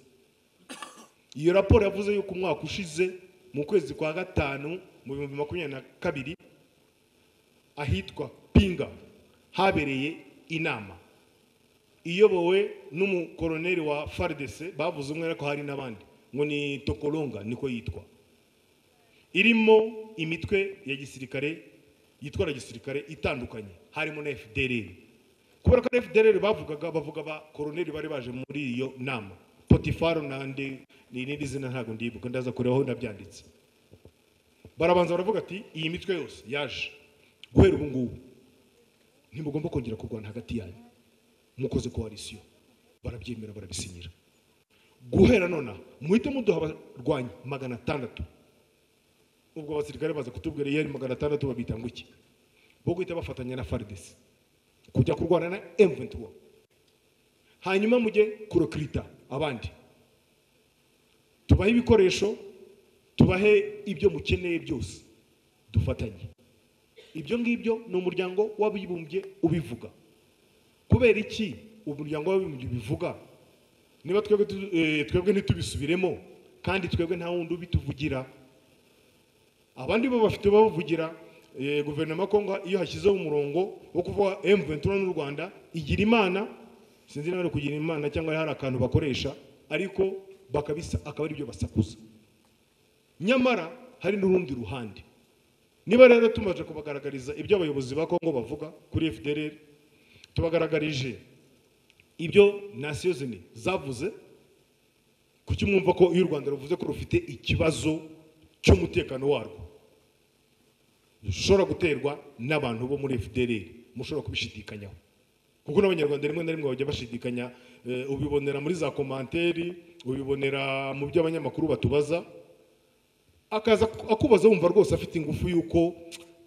iyo raporo yavuze yuko umwaka ushize mu kwezi kwa gatanu mu bihumbi makumyabiri na kabiri ahitwa pinga habereye inama iyobowe n'umukoroneri wa fardc bavuze umwe ariko hari n'abandi ngo ni tokolonga niko yitwa irimo imitwe ya gisirikare yitwara gisirikare itandukanye harimo na fdrr kubera ko na fdrr bavugaga bavuga ba koroneri bari baje muri iyo nama potifaro nande ni irindi zina ntabwo ndibuka ndaza kurebaho ndabyanditse barabanza baravuga ati iyi mitwe yose yaje guhera ubu ngubu ntimugomba kongera kurwana hagati yanyu mukoze koalisiyo barabyemera barabisinyira guhera nonaha muhite muduha abarwanyi magana atandatu ubwo abasirikare baza kutubwira iyo ari magana atandatu babita ngo iki bo guhita bafatanya na fardesi kujya kurwana na M23 hanyuma mujye kurokirita abandi tubahe ibikoresho tubahe ibyo mukeneye byose dufatanye ibyo ngibyo ni umuryango w'abibumbye ubivuga kubera iki umuryango w'abibumbye ubivuga niba twebwe tu- eh, twebwe ntitubisubiremo kandi twebwe nta wundi ubituvugira abandi bo bafite bavugira eh, guverinoma ya kongo iyo hashyizeho umurongo wo kuvuga M23 n'u Rwanda igira imana sinzi niba ari kugira imana cyangwa hari akantu bakoresha ariko bakabisa akaba ari byo basakuza nyamara hari n'urundi ruhande niba rero tumaze kubagaragariza ibyo abayobozi ba kongo bavuga kuri FDLR tubagaragarije ibyo nasiyo zine zavuze kuki mwumva ko iyo u rwanda ruvuze ko rufite ikibazo cy'umutekano warwo rushobora guterwa n'abantu bo muri fdr mushobora kubishidikanyaho kuko n'abanyarwanda rimwe na rimwe bajya bashidikanya eh, ubibonera muri za komanteri ubibonera mu byo abanyamakuru batubaza akaza akubaza wumva rwose afite ingufu y'uko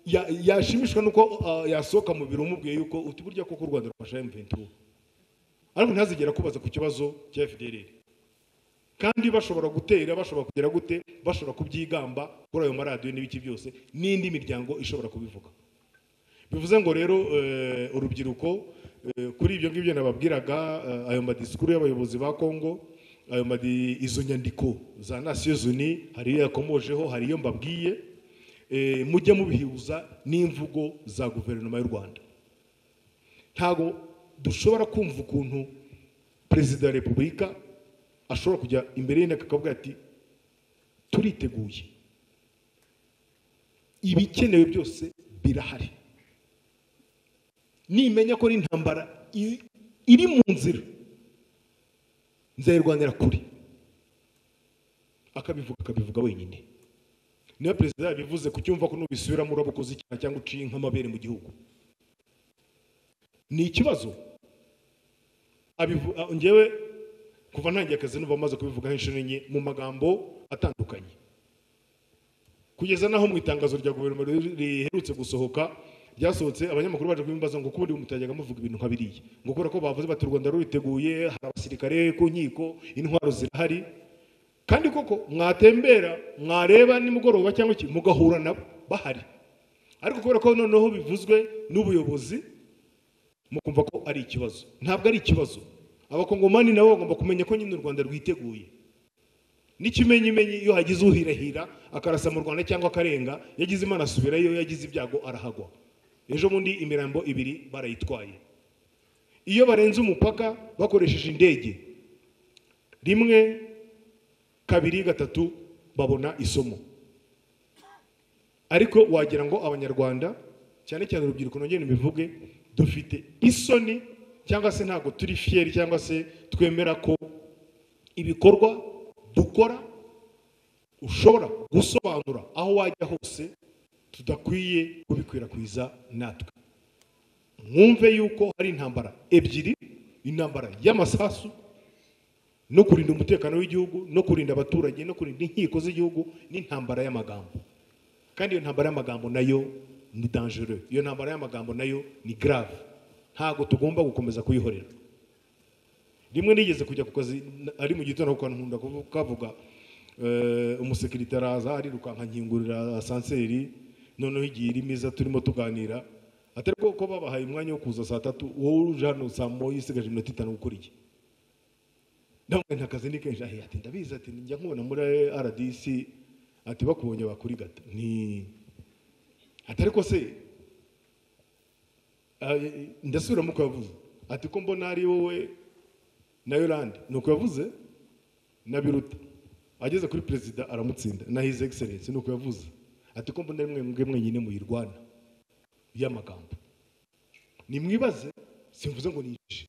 ya- yashimishwa n'uko ah, yasohoka mu biro umubwiye y'uko uti burya koko u rwanda rufasha m23 ariko ntazigera akubaza ku kibazo cya FDLR kandi bashobora gutera bashobora kugera gute bashobora kubyigamba kuri ayo maradiyo n'ibiki byose n'indi miryango ishobora kubivuga bivuze ngo rero eh, urubyiruko eh, kuri ibyo ngibyo nababwiraga eh, ayo madisikuru y'abayobozi ba kongo ayo madi izo nyandiko za nasiyo zuni hari iyo yakomojeho hari iyo mbabwiye eh, mujye mubihuza n'imvugo za guverinoma y'u rwanda ntabwo dushobora kumva ukuntu perezida wa repubulika ashobora kujya imbere y'inteko akavuga ati turiteguye ibikenewe byose birahari nimenya ko ari intambara i- iri mu nzira nzayirwanira kure akabivuga akabivuga wenyine niba perezida yabivuze kucyumva ko nubisubiramo uraba ukoze icyaha cyangwa uciye nk'amabere mu gihugu ni ikibazo Abivu- a- ngewe kuva ntangiye akazi numva maze kubivugaho inshuro enye mu magambo atandukanye kugeza n'aho mu itangazo rya guverinoma ri- riherutse gusohoka ryasohotse abanyamakuru baje kubimbaza ngo kubundi mutajyaga muvuga ibintu nka biriya ngo kubera ko bavuze bati u rwanda ruriteguye hari abasirikare ku nkiko intwaro zirahari kandi koko mwatembera mwareba nimugoroba cyangwa iki mugahura nabo bahari ariko kubera ko noneho bivuzwe n'ubuyobozi mukumva ko ari ikibazo ntabwo ari ikibazo abakongomani nabo bagomba kumenya ko nyine u rwanda rwiteguye n'ikimenyimenyi iyo hagize uhirahira akarasa mu rwanda cyangwa akarenga yagize imana asubirayo yagize ibyago arahagwa ejo bundi imirambo ibiri barayitwaye iyo barenze umupaka bakoresheje indege rimwe kabiri gatatu babona isomo ariko wagira ngo abanyarwanda cyane cyane urubyiruko nongere mbivuge dufite isoni cyangwa se ntabwo turi fiyeri cyangwa se twemera ko ibikorwa dukora ushobora gusobanura aho wajya hose tudakwiye kubikwirakwiza natwe mwumve yuko hari intambara ebyiri intambara y'amasasu no kurinda umutekano w'igihugu no kurinda abaturage no kurinda inkiko z'igihugu n'intambara y'amagambo kandi iyo ntambara y'amagambo nayo ni dangereux iyo ntambara y'amagambo nayo ni grave ntabwo tugomba gukomeza kuyihorera rimwe nigeze kujya ku kazi na- ari mu gitondo kuko nkunda kuvu- kavuga eh, umusekirite araza arirukankankingurira asanseri noneho igihe iri miza turimo tuganira atari ko ko babahaye umwanya wo kuza saa tatu wowe uje hano saa moya isigaje iminota itanu gukora iki ndamwe nta kazi ni kenshi ahe ati ndabizi ati njya nkubona muri RDC ati bakubonye bakurigata ni atari ko se eh, ndasubiramo uko yavuze ati ko mbona ari wowe na Yolande ni uko yavuze na Biruta ageze kuri perezida aramutsinda na his excellence ni uko yavuze ati ko mbona ari mwe mwe mwenyine muyirwana y'amagambo nimwibaze simvuze ngo niyicishe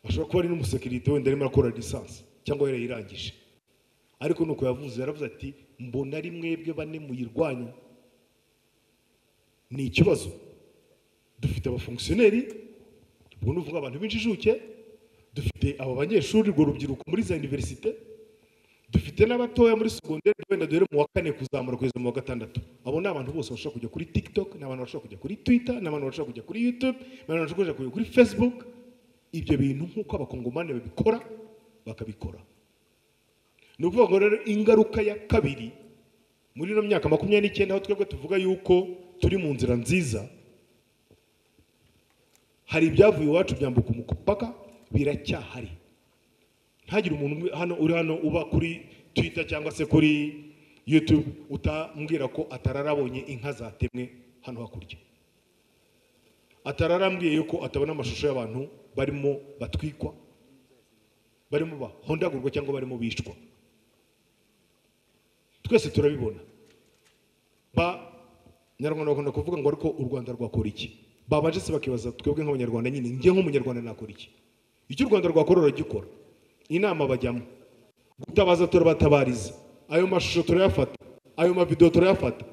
ashobora kuba ari n'umusekirite wenda arimo arakora lisansi cyangwa yarayirangije ariko ni uko yavuze yaravuze ati mbona ari mwebwe bane muyirwanya ni ikibazo dufite abafonkisiyoneri ubwo ni ukuvuga abantu b'injijuke dufite aba banyeshuri urwo rubyiruko muri za univerisite dufite dufite n'abatoya muri segonderi wenda duhere mu wa kane kuzamura kugeza mu wa gatandatu abo ni abantu bose bashobora kujya kuri tiktok ni abantu bashobora kujya kuri twitter ni abantu bashobora kujya kuri youtube ni abantu bashobora kujya kuri facebook ibyo bintu nk'uko abakongomani babikora bakabikora ni ukuvuga ngo rero ingaruka ya kabiri muri ino myaka makumyabiri n'icyenda aho twebwe tuvuga yuko turi mu nzira nziza hari ibyavuye iwacu byambuka umupaka biracyahari ntagire umuntu umwe hano uri hano uba kuri twita cyangwa se kuri yutube utambwira ko atararabonye inka zatemwe hano hakurya atararambwiye yuko atabona amashusho y'abantu barimo batwikwa barimo bahondagurwa cyangwa barimo bicwa twese turabibona ba nyarwanda bakunda kuvuga ngo ariko u rwanda rwakora iki babanje se bakibaza twebwe nk'abanyarwanda nyine njye nk'umunyarwanda nakora iki icyo u rwanda rwakora ruragikora inama bajyamo gutabaza turabatabariza ayo mashusho turayafata ayo mavidewo turayafata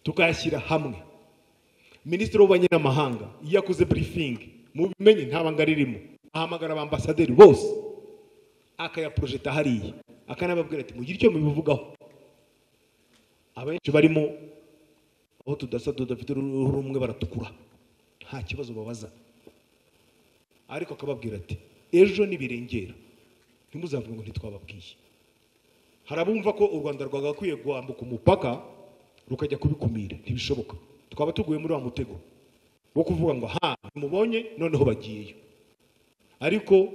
tukayashyira hamwe minisitiri w'ububanyi n'amahanga iyo yakoze burifingi mu bimenyi nta banga ririmo ahamagara abambasaderi bose akayaporojeta hariya akanababwira ati mugire icyo mubivugaho abenshi barimo aho tudasa tudafite uruhu rumwe baratukura nta kibazo babaza ariko akababwira ati ejo nibirengera ntimuzavuge ngo ntitwababwiye hari abumva ko u rwanda rwagakwiye guhambuka umupaka rukajya kubikumira ntibishoboka twaba tuguye muri wa mutego wo kuvuga ngo ha mubonye noneho bagiyeyo ariko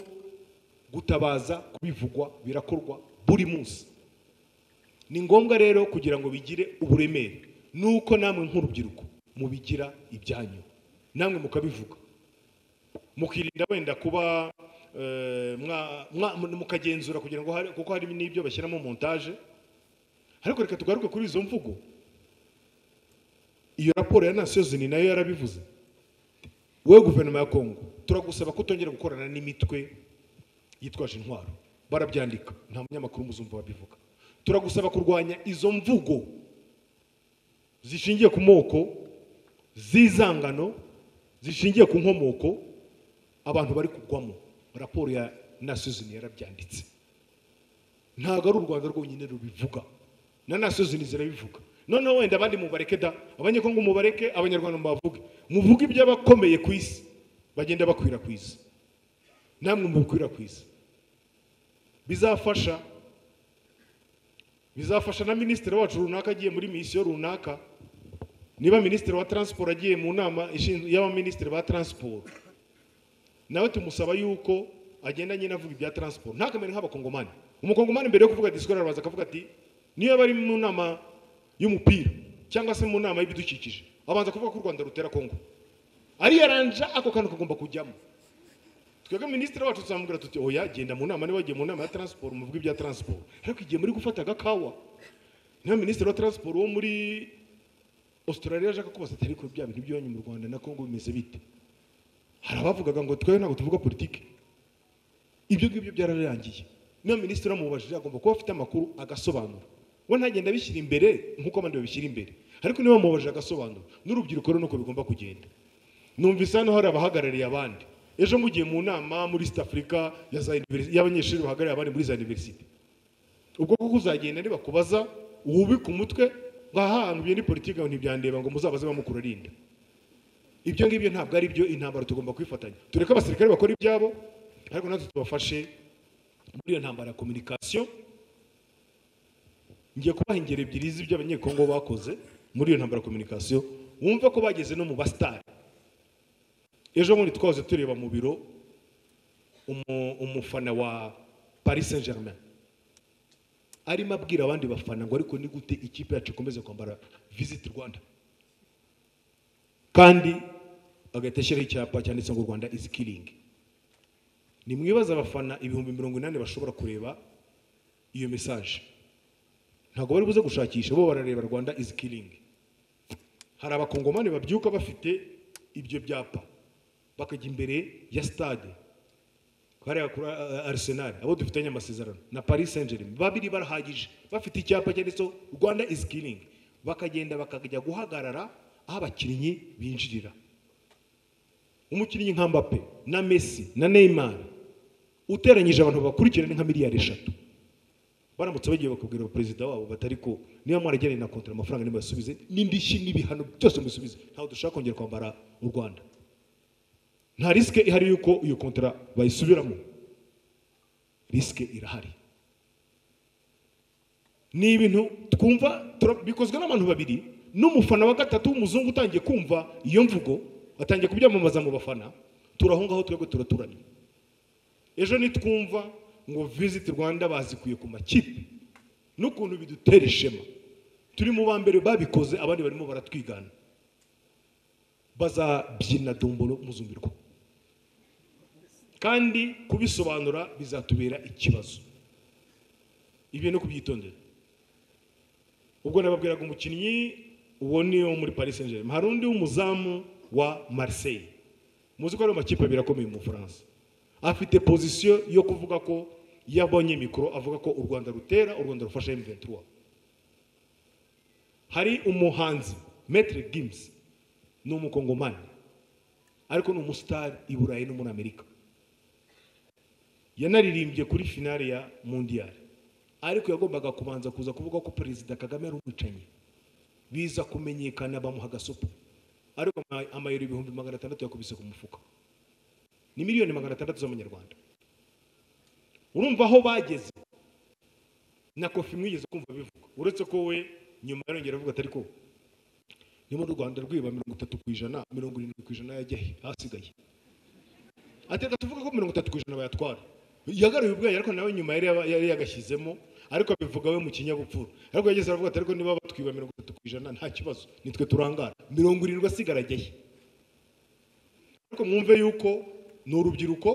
gutabaza kubivugwa birakorwa buri munsi ni ngombwa rero kugira ngo bigire uburemere nuko namwe nk'urubyiruko mubigira ibyanyu namwe mukabivuga mukirinda wenda kuba eh, mwa- mwa- mukagenzura kugira ngo hari- kuko hari n'ibyo bashyiramo montage ariko reka tugaruke kuri izo mvugo iyo raporo ya nasiyo zini nayo yarabivuze wowe guverinoma ya kongo turagusaba ko utongera gukorana n'imitwe yitwaje intwaro barabyandika nta munyamakuru muzumva babivuga turagusaba kurwanya izo mvugo zishingiye ku moko z'izangano zishingiye ku nkomoko abantu bari kugwamo raporo ya nasuzini yarabyanditse ntabwo ari u rwanda rwonyine rubivuga na nasuzini zirabivuga noneho wenda abandi mubareke da abanyekongo mubareke abanyarwanda mubavuge muvuge iby'abakomeye ku isi bagenda bakwirakwiza namwe mubikwirakwiza bizafasha bizafasha na minisitiri wacu runaka agiye muri misiyo runaka niba minisitiri wa taransiporo agiye mu nama ishinzwe- y'abaminisitiri ba taransiporo nawe tumusaba yuko agenda nyine avuga ibya taransiporo ntakamere nk'abakongomani umukongomani mbere yo kuvuga disikoro arabanza akavuga ati niyo bari mu nama y'umupira cyangwa se mu nama y'ibidukikije abanza kuvuga ko u rwanda rutera kongo ari yaranja ako kantu kagomba kujyamo twebwe minisitiri wacu tuzamubwira tuti oya genda mu nama niba wagiye mu nama ya taransiporo muvuge ibya taransiporo ariko igihe muri gufata agakawa niba minisitiri wa taransiporo wo muri australia ashaka kubaza atari ko bya bintu byonye mu rwanda na kongo bimeze bite hari abavugaga ngo twe ntabwo tuvuga politiki ibyo ngibyo byararangiye niyo minisitiri wamubajije agomba kuba afite amakuru agasobanura we ntagenda abishyira imbere nk'uko abandi babishyira imbere ariko niba wamubajije agasobanura n'urubyiruko rero nuko bigomba kugenda numvise hano hari abahagarariye abandi ejo mugiye mu nama muri east africa ya za univers- y'abanyeshuri bahagarariye abandi muri za universite ubwo kuko uzagenda nibakubaza wubike umutwe ngo aha hantu byo ni politiki ngo ntibyandeba ngo muzabaze bamukurarinda ibyo ngibyo ntabwo ari byo intambara tugomba kwifatanya tureke abasirikare bakora ibyabo ariko natwe tubafashe muri iyo ntambara ya kominikasiyo ngiye kubaha ingero ebyiri z'ibyo abanyekongo bakoze muri iyo ntambara ya kominikasiyo wumve ko bageze no mu basitari ejo bundi twahoze tureba mu biro umu- umufana wa paris saint germain arimo abwira abandi bafana ngo ariko ni gute ikipe yacu ikomeze kwambara visit rwanda kandi agahita ashyiraho icyapa cyanditse ngo rwanda izi kiringi ni mwibaza abafana ibihumbi mirongo inani bashobora kureba iyo mesaje ntabwo bari buze gushakisha bo barareba rwanda izi kiringi hari abakongomani babyuka bafite ibyo byapa bakajya imbere ya sitade hariya kuri uh, arisenali abo dufitanye amasezerano na paris saint germain babiri barahagije bafite icyapa cyanditseho rwanda is killing bakagenda bakajya guhagarara aho abakinnyi binjirira umukinnyi nka mbappe na messi na neymar uteranyije abantu babakurikirana ni nka miliyari eshatu baramutse bagiye bakabwira perezida wabo batari ko niba mwarageranye na kontara amafaranga nimubasubize n'indishyi n'ibihano byose mubisubize ntabwo dushaka kongera kwambara u rwanda nta risike ihari y'uko iyo kontara bayisubiramo risike irahari ni ibintu twumva tura- bikozwe n'abantu babiri n'umufana wa gatatu w'umuzungu utangiye kumva iyo mvugo atangiye kubyamamaza mu bafana turaho ngaho twebwe turaturanye ejo nitwumva ngo visit rwanda bazikuye ku makipe n'ukuntu bidutera ishema turi mu ba mbere babikoze abandi barimo baratwigana bazabyina dombolo muzumbirwa kandi kubisobanura bizatubera ikibazo ibi no kubyitondera ubwo nababwiraga umukinnyi uwo ni wo muri paris saint germain hari undi w'umuzamu wa marseille muzi ko ari amakipe abiri akomeye mu bufaransa afite pozisiyo yo kuvuga ko iyo abonye mikoro avuga ko u rwanda rutera u rwanda rufasha m23 hari umuhanzi metre gims ni umukongomani ariko ni umusitari i burayi no muri amerika yanaririmbye kuri finale ya mundiyari ariko yagombaga kubanza kuza kuvuga ko perezida kagame ari umwicanyi biza kumenyekana bamuha agasupu ariko ama- amayero ibihumbi magana atandatu yakubise ku mufuka ni miliyoni magana atandatu z'amanyarwanda urumva aho bageze na kofi mwigeze kumva bivuga uretse ko we nyuma yarongera avuga atari ko niba n'u rwanda rwiba mirongo itatu ku ijana mirongo irindwi ku ijana yajya he? ahasigaye ateka tuvuga ko mirongo itatu ku ijana bayatwara yagaruye ubwenge ariko nawe nyuma yari yaba- yari yagashyizemo ariko abivuga we mu kinyabupfura ariko yageze aravuga ati ariko niba batwiba mirongo itatu ku ijana nta kibazo nitwe turangara mirongo irindwi asigara ajya he ariko mwumve yuko ni urubyiruko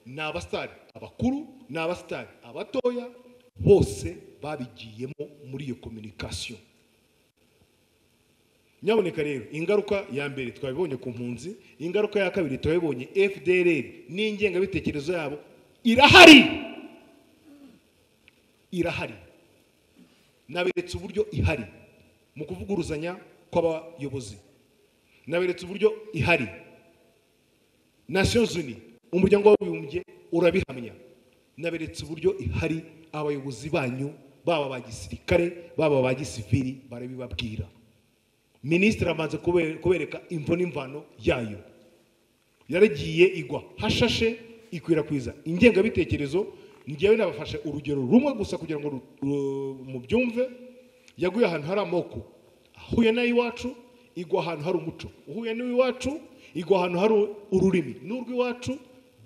ni abasitari abakuru ni abasitari abatoya bose babigiyemo muri iyo kominikasiyo nyaboneka rero ingaruka ya mbere twabibonye ku mpunzi ingaruka ya kabiri twabibonye fdr n'ingengabitekerezo yabo irahari irahari naberetse uburyo ihari mu kuvuguruzanya kw'abayobozi naberetse uburyo ihari nations unies umuryango w'abibumbye urabihamya naberetse uburyo ihari abayobozi banyu baba aba gisirikare baba aba gisivili barabibabwira minisitiri amaze kube- kubereka imvo n'imvano yayo yaragiye igwa hashashe ikwirakwiza ingengabitekerezo ngewe nabafashe urugero rumwe gusa kugira ngo ru- ru- mubyumve yaguye ahantu hari amoko ahuye n'ay'iwacu igwa ahantu hari umuco uhuye n'iwacu igwa ahantu hari ururimi n'urw'iwacu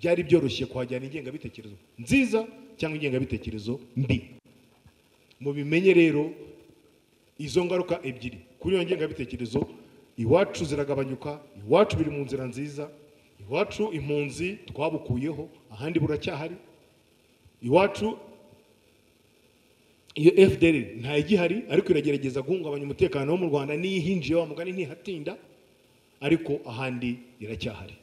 byari byoroshye kuhajyana ingengabitekerezo nziza cyangwa ingengabitekerezo mbi mubimenye rero izo ngaruka ebyiri kuri iyo ngengabitekerezo iwacu ziragabanyuka iwacu biri mu nzira nziza iwacu impunzi twabukuyeho ahandi buracyahari iwacu iyo fdr ntayigihari ariko iragerageza guhungabanya umutekano wo mu rwanda niyo ihinjiye wa mugani ntihatinda ariko ahandi iracyahari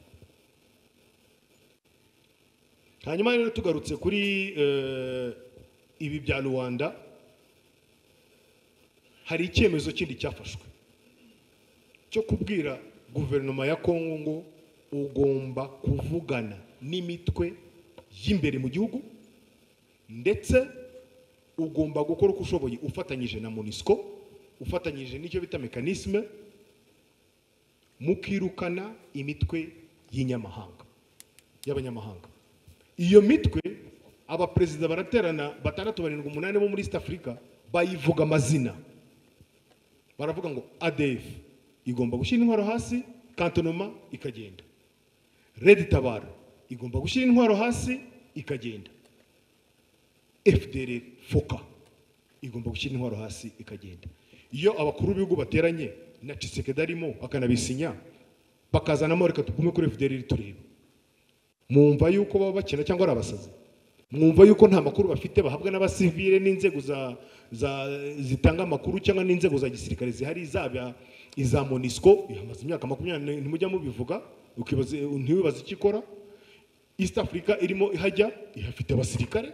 hanyuma rero tugarutse kuri eh, ibi bya rubanda hari icyemezo kindi cyafashwe cyo kubwira guverinoma ya kongo ngo ugomba kuvugana n'imitwe y'imbere mu gihugu ndetse ugomba gukora uko ushoboye ufatanyije na monisco ufatanyije n'icyo bita mekanisme mukirukana imitwe y'inyamahanga y'abanyamahanga iyo mitwe abaperezida baraterana batandatu barindwi umunani bo muri east africa bayivuga amazina baravuga ngo adf igomba gushyira intwaro hasi kantonoma ikagenda red tabara igomba gushyira intwaro hasi ikagenda fdr foka igomba gushyira intwaro hasi ikagenda iyo abakuru b'ibihugu bateranye na cisekedi arimo akanabisinya bakazanamo reka tugume kuri fdr tureba mwumva yuko baba bakina cyangwa ari abasazi mwumva yuko nta makuru bafite bahabwa n'abasivile n'inzego za, za zitanga amakuru cyangwa n'inzego za gisirikare zihari zaba iza monisco ihamaze imyaka makumyabiri ntimujya mubivuga ukibaza ntiwibaze icyo ikora east africa irimo ihajya ihafite abasirikare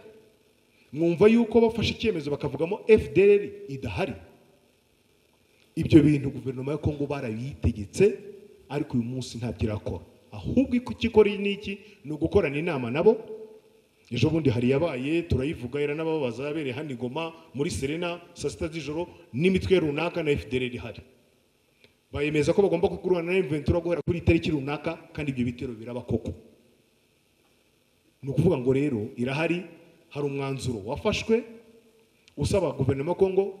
mwumva yuko bafashe icyemezo bakavugamo fdr idahari ibyo bintu guverinoma ya kongo barabiyitegetse ariko uyu munsi ntabyo irakora ahubwo icyo ikora ni iki ni ugukorana inama nabo ejo bundi hari yabaye turayivuga iranababaza yabereye hano i Goma muri serena saa sita z'ijoro n'imitwe runaka na efudereri ihari bayemeza ko bagomba kuguruhana na inventura guhera kuri itariki runaka kandi ibyo bitero biraba koko ni ukuvuga ngo rero irahari hari umwanzuro wafashwe usaba guverinoma ya kongo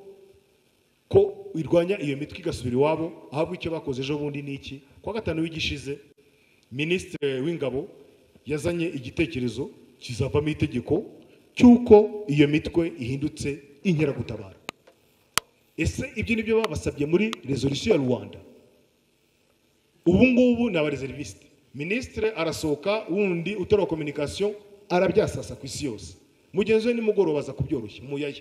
ko irwanya iyo mitwe igasubira iwabo ahabwa icyo bakoze ejo bundi n'iki kuwa gatanu w'igishize minisitiri w'ingabo yazanye igitekerezo kizavamo itegeko cy'uko iyo mitwe ihindutse inkeragutabara ese ibyo ni byo babasabye muri resolution ya rwanda ubu ngubu ni abareservisite minisitire arasohoka wundi utari kominikasiyo arabyasasa ku isi yose mugenzi we nimugoroba aza kubyoroshya muyaya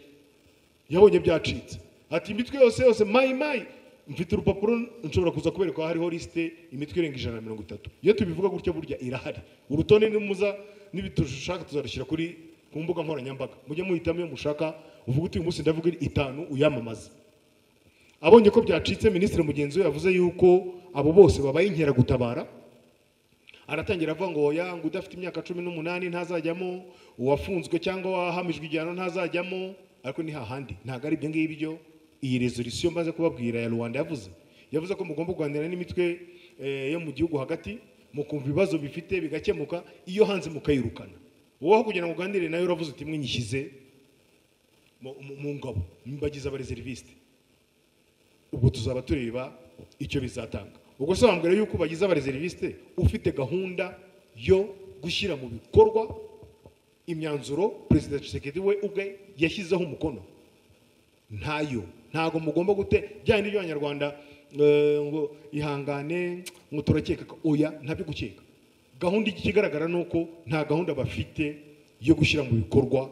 yabonye byacitse ati imitwe yose yose mayi mayi mfite urupapuro nshobora kuza kubereka ko hariho lisite imitwe irenga ijana na mirongo itatu iyo tubivuga gutya burya irahari urutonde nimuza n'ibitushaka tuzarushyira kuri ku mbuga nkoranyambaga mujye muhitamo iyo mushaka uvuga uti uyu munsi ndavuga itanu uyamamaze abonye ko byacitse minisitiri mugenzi we yavuze yuko abo bose babaye inkeragutabara aratangira avuga ngo oya ngo udafite imyaka cumi n'umunani ntazajyamo uwafunzwe cyangwa wahamijwe igihano ntazajyamo ariko ni hahandi ntabwo ari ibyo ngibyo iyi resolution maze kubabwira ya rwanda yavuze yavuze ko mugomba kuganira n'imitwe eh, yo mu gihugu hagati mukumva ibibazo bifite bigakemuka iyo hanze mukayirukana wowe aho kugira ngo uganire nawe uravuze uti mwinyishyize mu- mu- mu ngabo mbagize abareservisite ubwo tuzaba tureba icyo bizatanga ubwo sobanura yuko bagize abareservisite ufite gahunda yo gushyira mu bikorwa imyanzuro perezida Tshisekedi we ubwe yashyizeho umukono ntayo ntabwo mugomba gute byandi by'abanyarwanda eh, ngo ihangane ngo turakeka ko oya ntabyo gukeka gahunda ikigaragara ni uko nta gahunda bafite yo gushyira mu bikorwa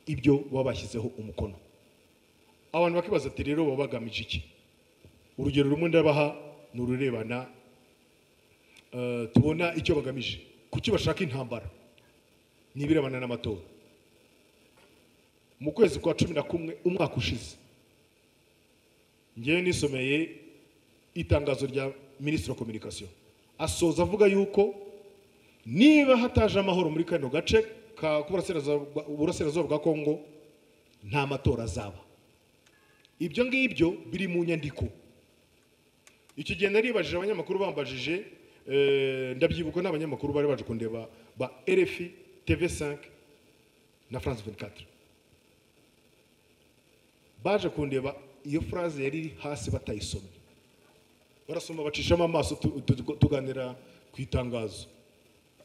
ibyo baba bashyizeho umukono abantu bakibaza ati rero baba bagamije iki urugero rumwe ndabaha ni ururebana eh, tubona icyo bagamije kuki bashaka intambara ni ibirebana n'amatora mu kwezi kwa cumi na kumwe umwaka ushize ngewe nisomeye itangazo rya minisitiri wa kominikasiyo asoza avuga yuko niba hataje amahoro muri kano gace ka k'uburasirazuba bwa- uburasirazuba bwa kongo nta matora azaba ibyo ngibyo biri mu nyandiko iki gihe naribajije abanyamakuru bambajije eh, ndabyibuka n'abanyamakuru bari baje kundeba ba rfi tv5 na france 24 baje kundeba iyo phrase yari iri hasi batayisomye barasoma bacishamo amaso tu- tu- tuganira ku itangazo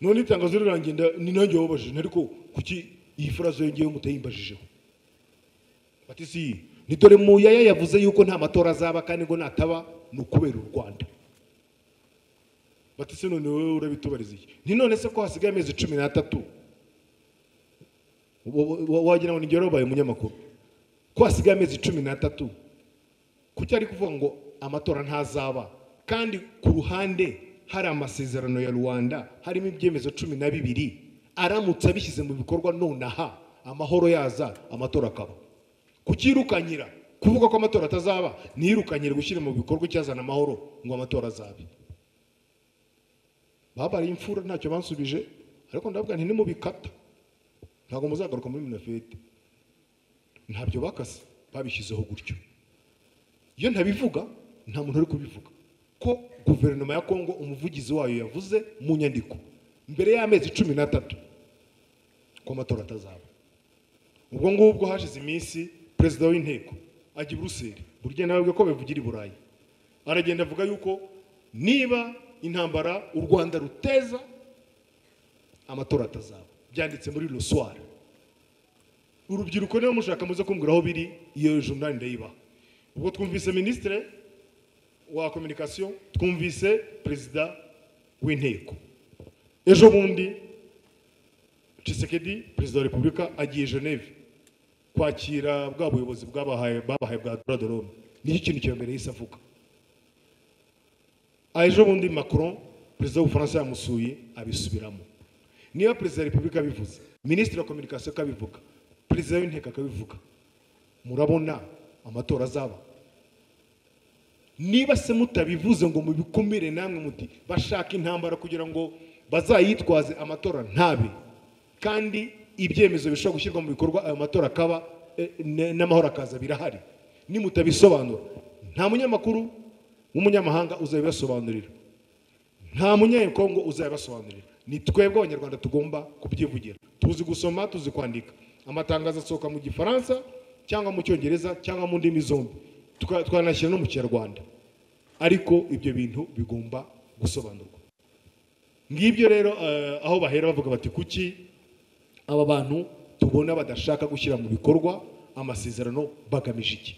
none itangazo rirangiye nda- ni nanjye wababajije ariko kuki iyi phrase yongeyeho mutayimbajije bati si ni dore muyaya yavuze yuko nta matora azaba kandi ngo nataba ni ukubera u rwanda bati se none wowe urabitubariza iki ni none se ko hasigaye amezi cumi n'atatu Wa- wa- wa- wagira ngo nigero babaye umunyamakuru ko hasigaye amezi cumi n'atatu kuki ari kuvuga ngo amatora ntazaba kandi ku ruhande hari amasezerano ya rwanda harimo ibyemezo cumi na bibiri aramutse abishyize mu bikorwa nonaha amahoro yaza amatora akaba kukirukanyira kuvuga ko amatora atazaba nirukanyire gushyira mu bikorwa icyazana amahoro ngo amatora azabe babaye imfura ntacyo bansubije ariko ndavuga nti nimubikata ntabwo muzagaruka muri minafete ntabyo bakase babishyizeho gutyo iyo ntabivuga nta muntu uri kubivuga ko guverinoma ya kongo umuvugizi wayo yavuze mu nyandiko mbere y'amezi cumi n'atatu ko amatora atazaba ubwo ngubwo hashize iminsi perezida w'inteko ajya i buruseli burya nawe bwe ko babivugira i burayi aragenda avuga yuko niba intambara u rwanda ruteza amatora atazaba byanditse muri loswara urubyiruko niba mushaka muze kumbwira aho biri iyo jurnali ndayibaha ubwo twumvise minisitire wa kominikasiyo twumvise perezida w'inteko ejo bundi Tshisekedi perezida wa repubulika agiye Geneve kwakira bwa buyobozi bwabahaye babahaye bwa Doradorome nicyo kintu cya mbere yahise avuga Ah, ejo bundi Macron perezida w'ubufaransa yamusuye abisubiramo niba perezida wa repubulika abivuze minisitiri wa kominikasiyo akabivuga perezida w'inteko akabivuga murabona amatora azaba niba se mutabivuze ngo mubikumire namwe muti bashaka intambara kugira ngo bazayitwaze amatora ntabe kandi ibyemezo bishobora gushyirwa mu bikorwa ayo matora akaba eh, ne- n'amahoro akaza birahari nimutabisobanura nta munyamakuru w'umunyamahanga uzabibasobanurira nta munyekongo uzabibasobanurira ni twebwe abanyarwanda tugomba kubyivugira tuzi gusoma tuzi kwandika amatangazo asohoka mu gifaransa cyangwa mu cyongereza cyangwa mu ndimi zombi Tuka- twanashyira no mu kinyarwanda ariko ibyo bintu bigomba gusobanurwa ngibyo rero eh, aho bahera bavuga bati kuki aba bantu tubona badashaka gushyira mu bikorwa amasezerano bagamije iki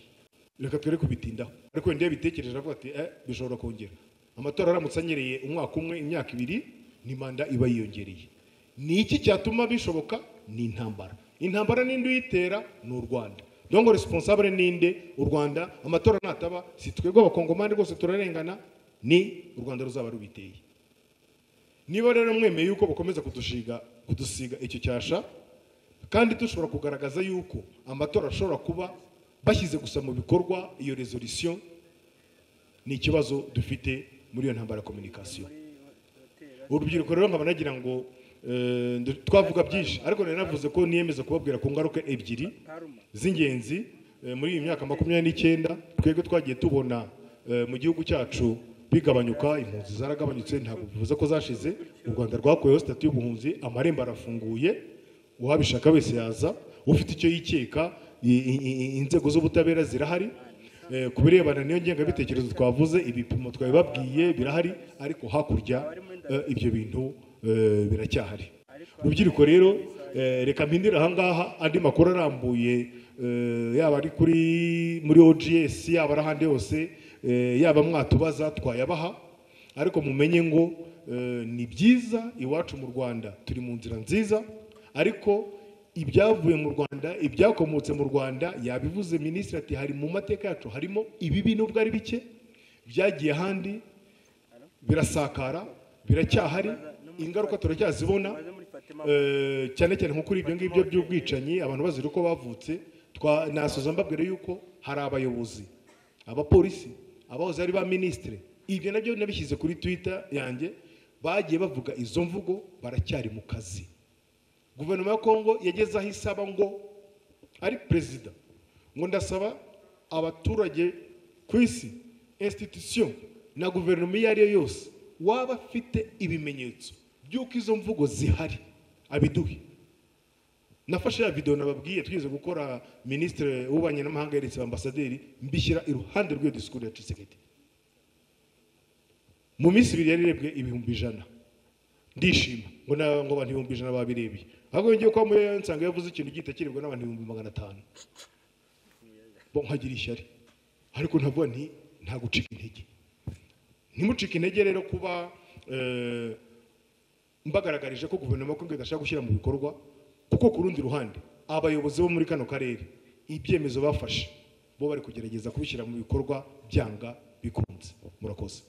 reka twere kubitindaho ariko wenda iyo bitekereje aravuga ati eh, bishobora kongera amatora aramutse anyereye umwaka umwe imyaka ibiri ni manda iba yiyongereye ni iki cyatuma bishoboka ni intambara intambara n'indi uyitera ni u rwanda dongo responsable ninde u rwanda amatora nataba si twebwe abakongomani rwose turarengana ni u rwanda ruzaba rubiteye niba rero mwemeye yuko bakomeza kudushiga kudusiga icyo cyasha kandi dushobora kugaragaza yuko amatora ashobora kuba bashyize gusa mu bikorwa iyo resolution ni ikibazo dufite muri iyo ntambara ya communication urubyiruko rero nkaba nagira ngo eh, ndu- twavuga byinshi ariko nari navuze ko niyemeza kubabwira ku ngaruka ebyiri z'ingenzi eh, muri iyi myaka makumyabiri n'icyenda twebwe twagiye tubona eh, mu gihugu cyacu bigabanyuka impunzi zaragabanyutse ntabwo bivuze ko zashize u rwanda rwakuyeho sitati y'ubuhunzi amarembo arafunguye uwabishaka wese yaza ufite icyo yikeka i- i- i- inzego z'ubutabera zirahari Eh, ku birebana n'iyo ngengabitekerezo twavuze ibipimo twabibabwiye birahari ariko hakurya eh, ibyo bintu eh, biracyahari urubyiruko rero eh, reka mpindire ahangaha andi makuru arambuye eh, yaba ari kuri muri ogs yaba ari ahandi hose eh, yaba mwatubaza twayabaha ariko mumenye ngo eh, ni byiza iwacu mu rwanda turi mu nzira nziza ariko ibyavuye mu rwanda ibyakomotse mu rwanda yabivuze minisitiri ati hari mu mateka yacu harimo ibibi nubwo ari bike byagiye ahandi birasakara biracyahari ingaruka turacyazibona Eh, cyane cyane nko kuri ibyo ngibyo by'ubwicanyi abantu bazira uko bavutse twa- nasoza mbabwira yuko hari abayobozi abapolisi abahoze ari ba minisitire ibyo nabyo nabishyize kuri twitter yanjye bagiye bavuga izo mvugo baracyari mu kazi guverinoma ya kongo yageze aho isaba ngo ari perezida ngo ndasaba abaturage ku isi institution na guverinoma iyo ari yo yose waba afite ibimenyetso by'uko izo mvugo zihari abiduhe nafashe ya video nababwiye twize gukora ministre w'ububanyi n'amahanga yeretse ambasaderi mbishyira iruhande rw'iyo disikuru ya Tshisekedi mu minsi ibiri yari irebwe ibihumbi ijana ndishima ngo na- ngo abantu ibihumbi ijana babirebye ahubwo ngiye kwa muyo nsanga yavuze ikintu gitakirebwa n'abantu ibihumbi magana atanu bo nkagira ishyari ariko ntabwo nti nta gucika intege ntimucike intege rero kuba eh, mbagaragarije ko guverinoma y'u Kongo idashaka gushyira mu bikorwa kuko ku rundi ruhande abayobozi bo muri kano karere ibyemezo bafashe bo bari kugerageza kubishyira mu bikorwa byanga bikunze murakoze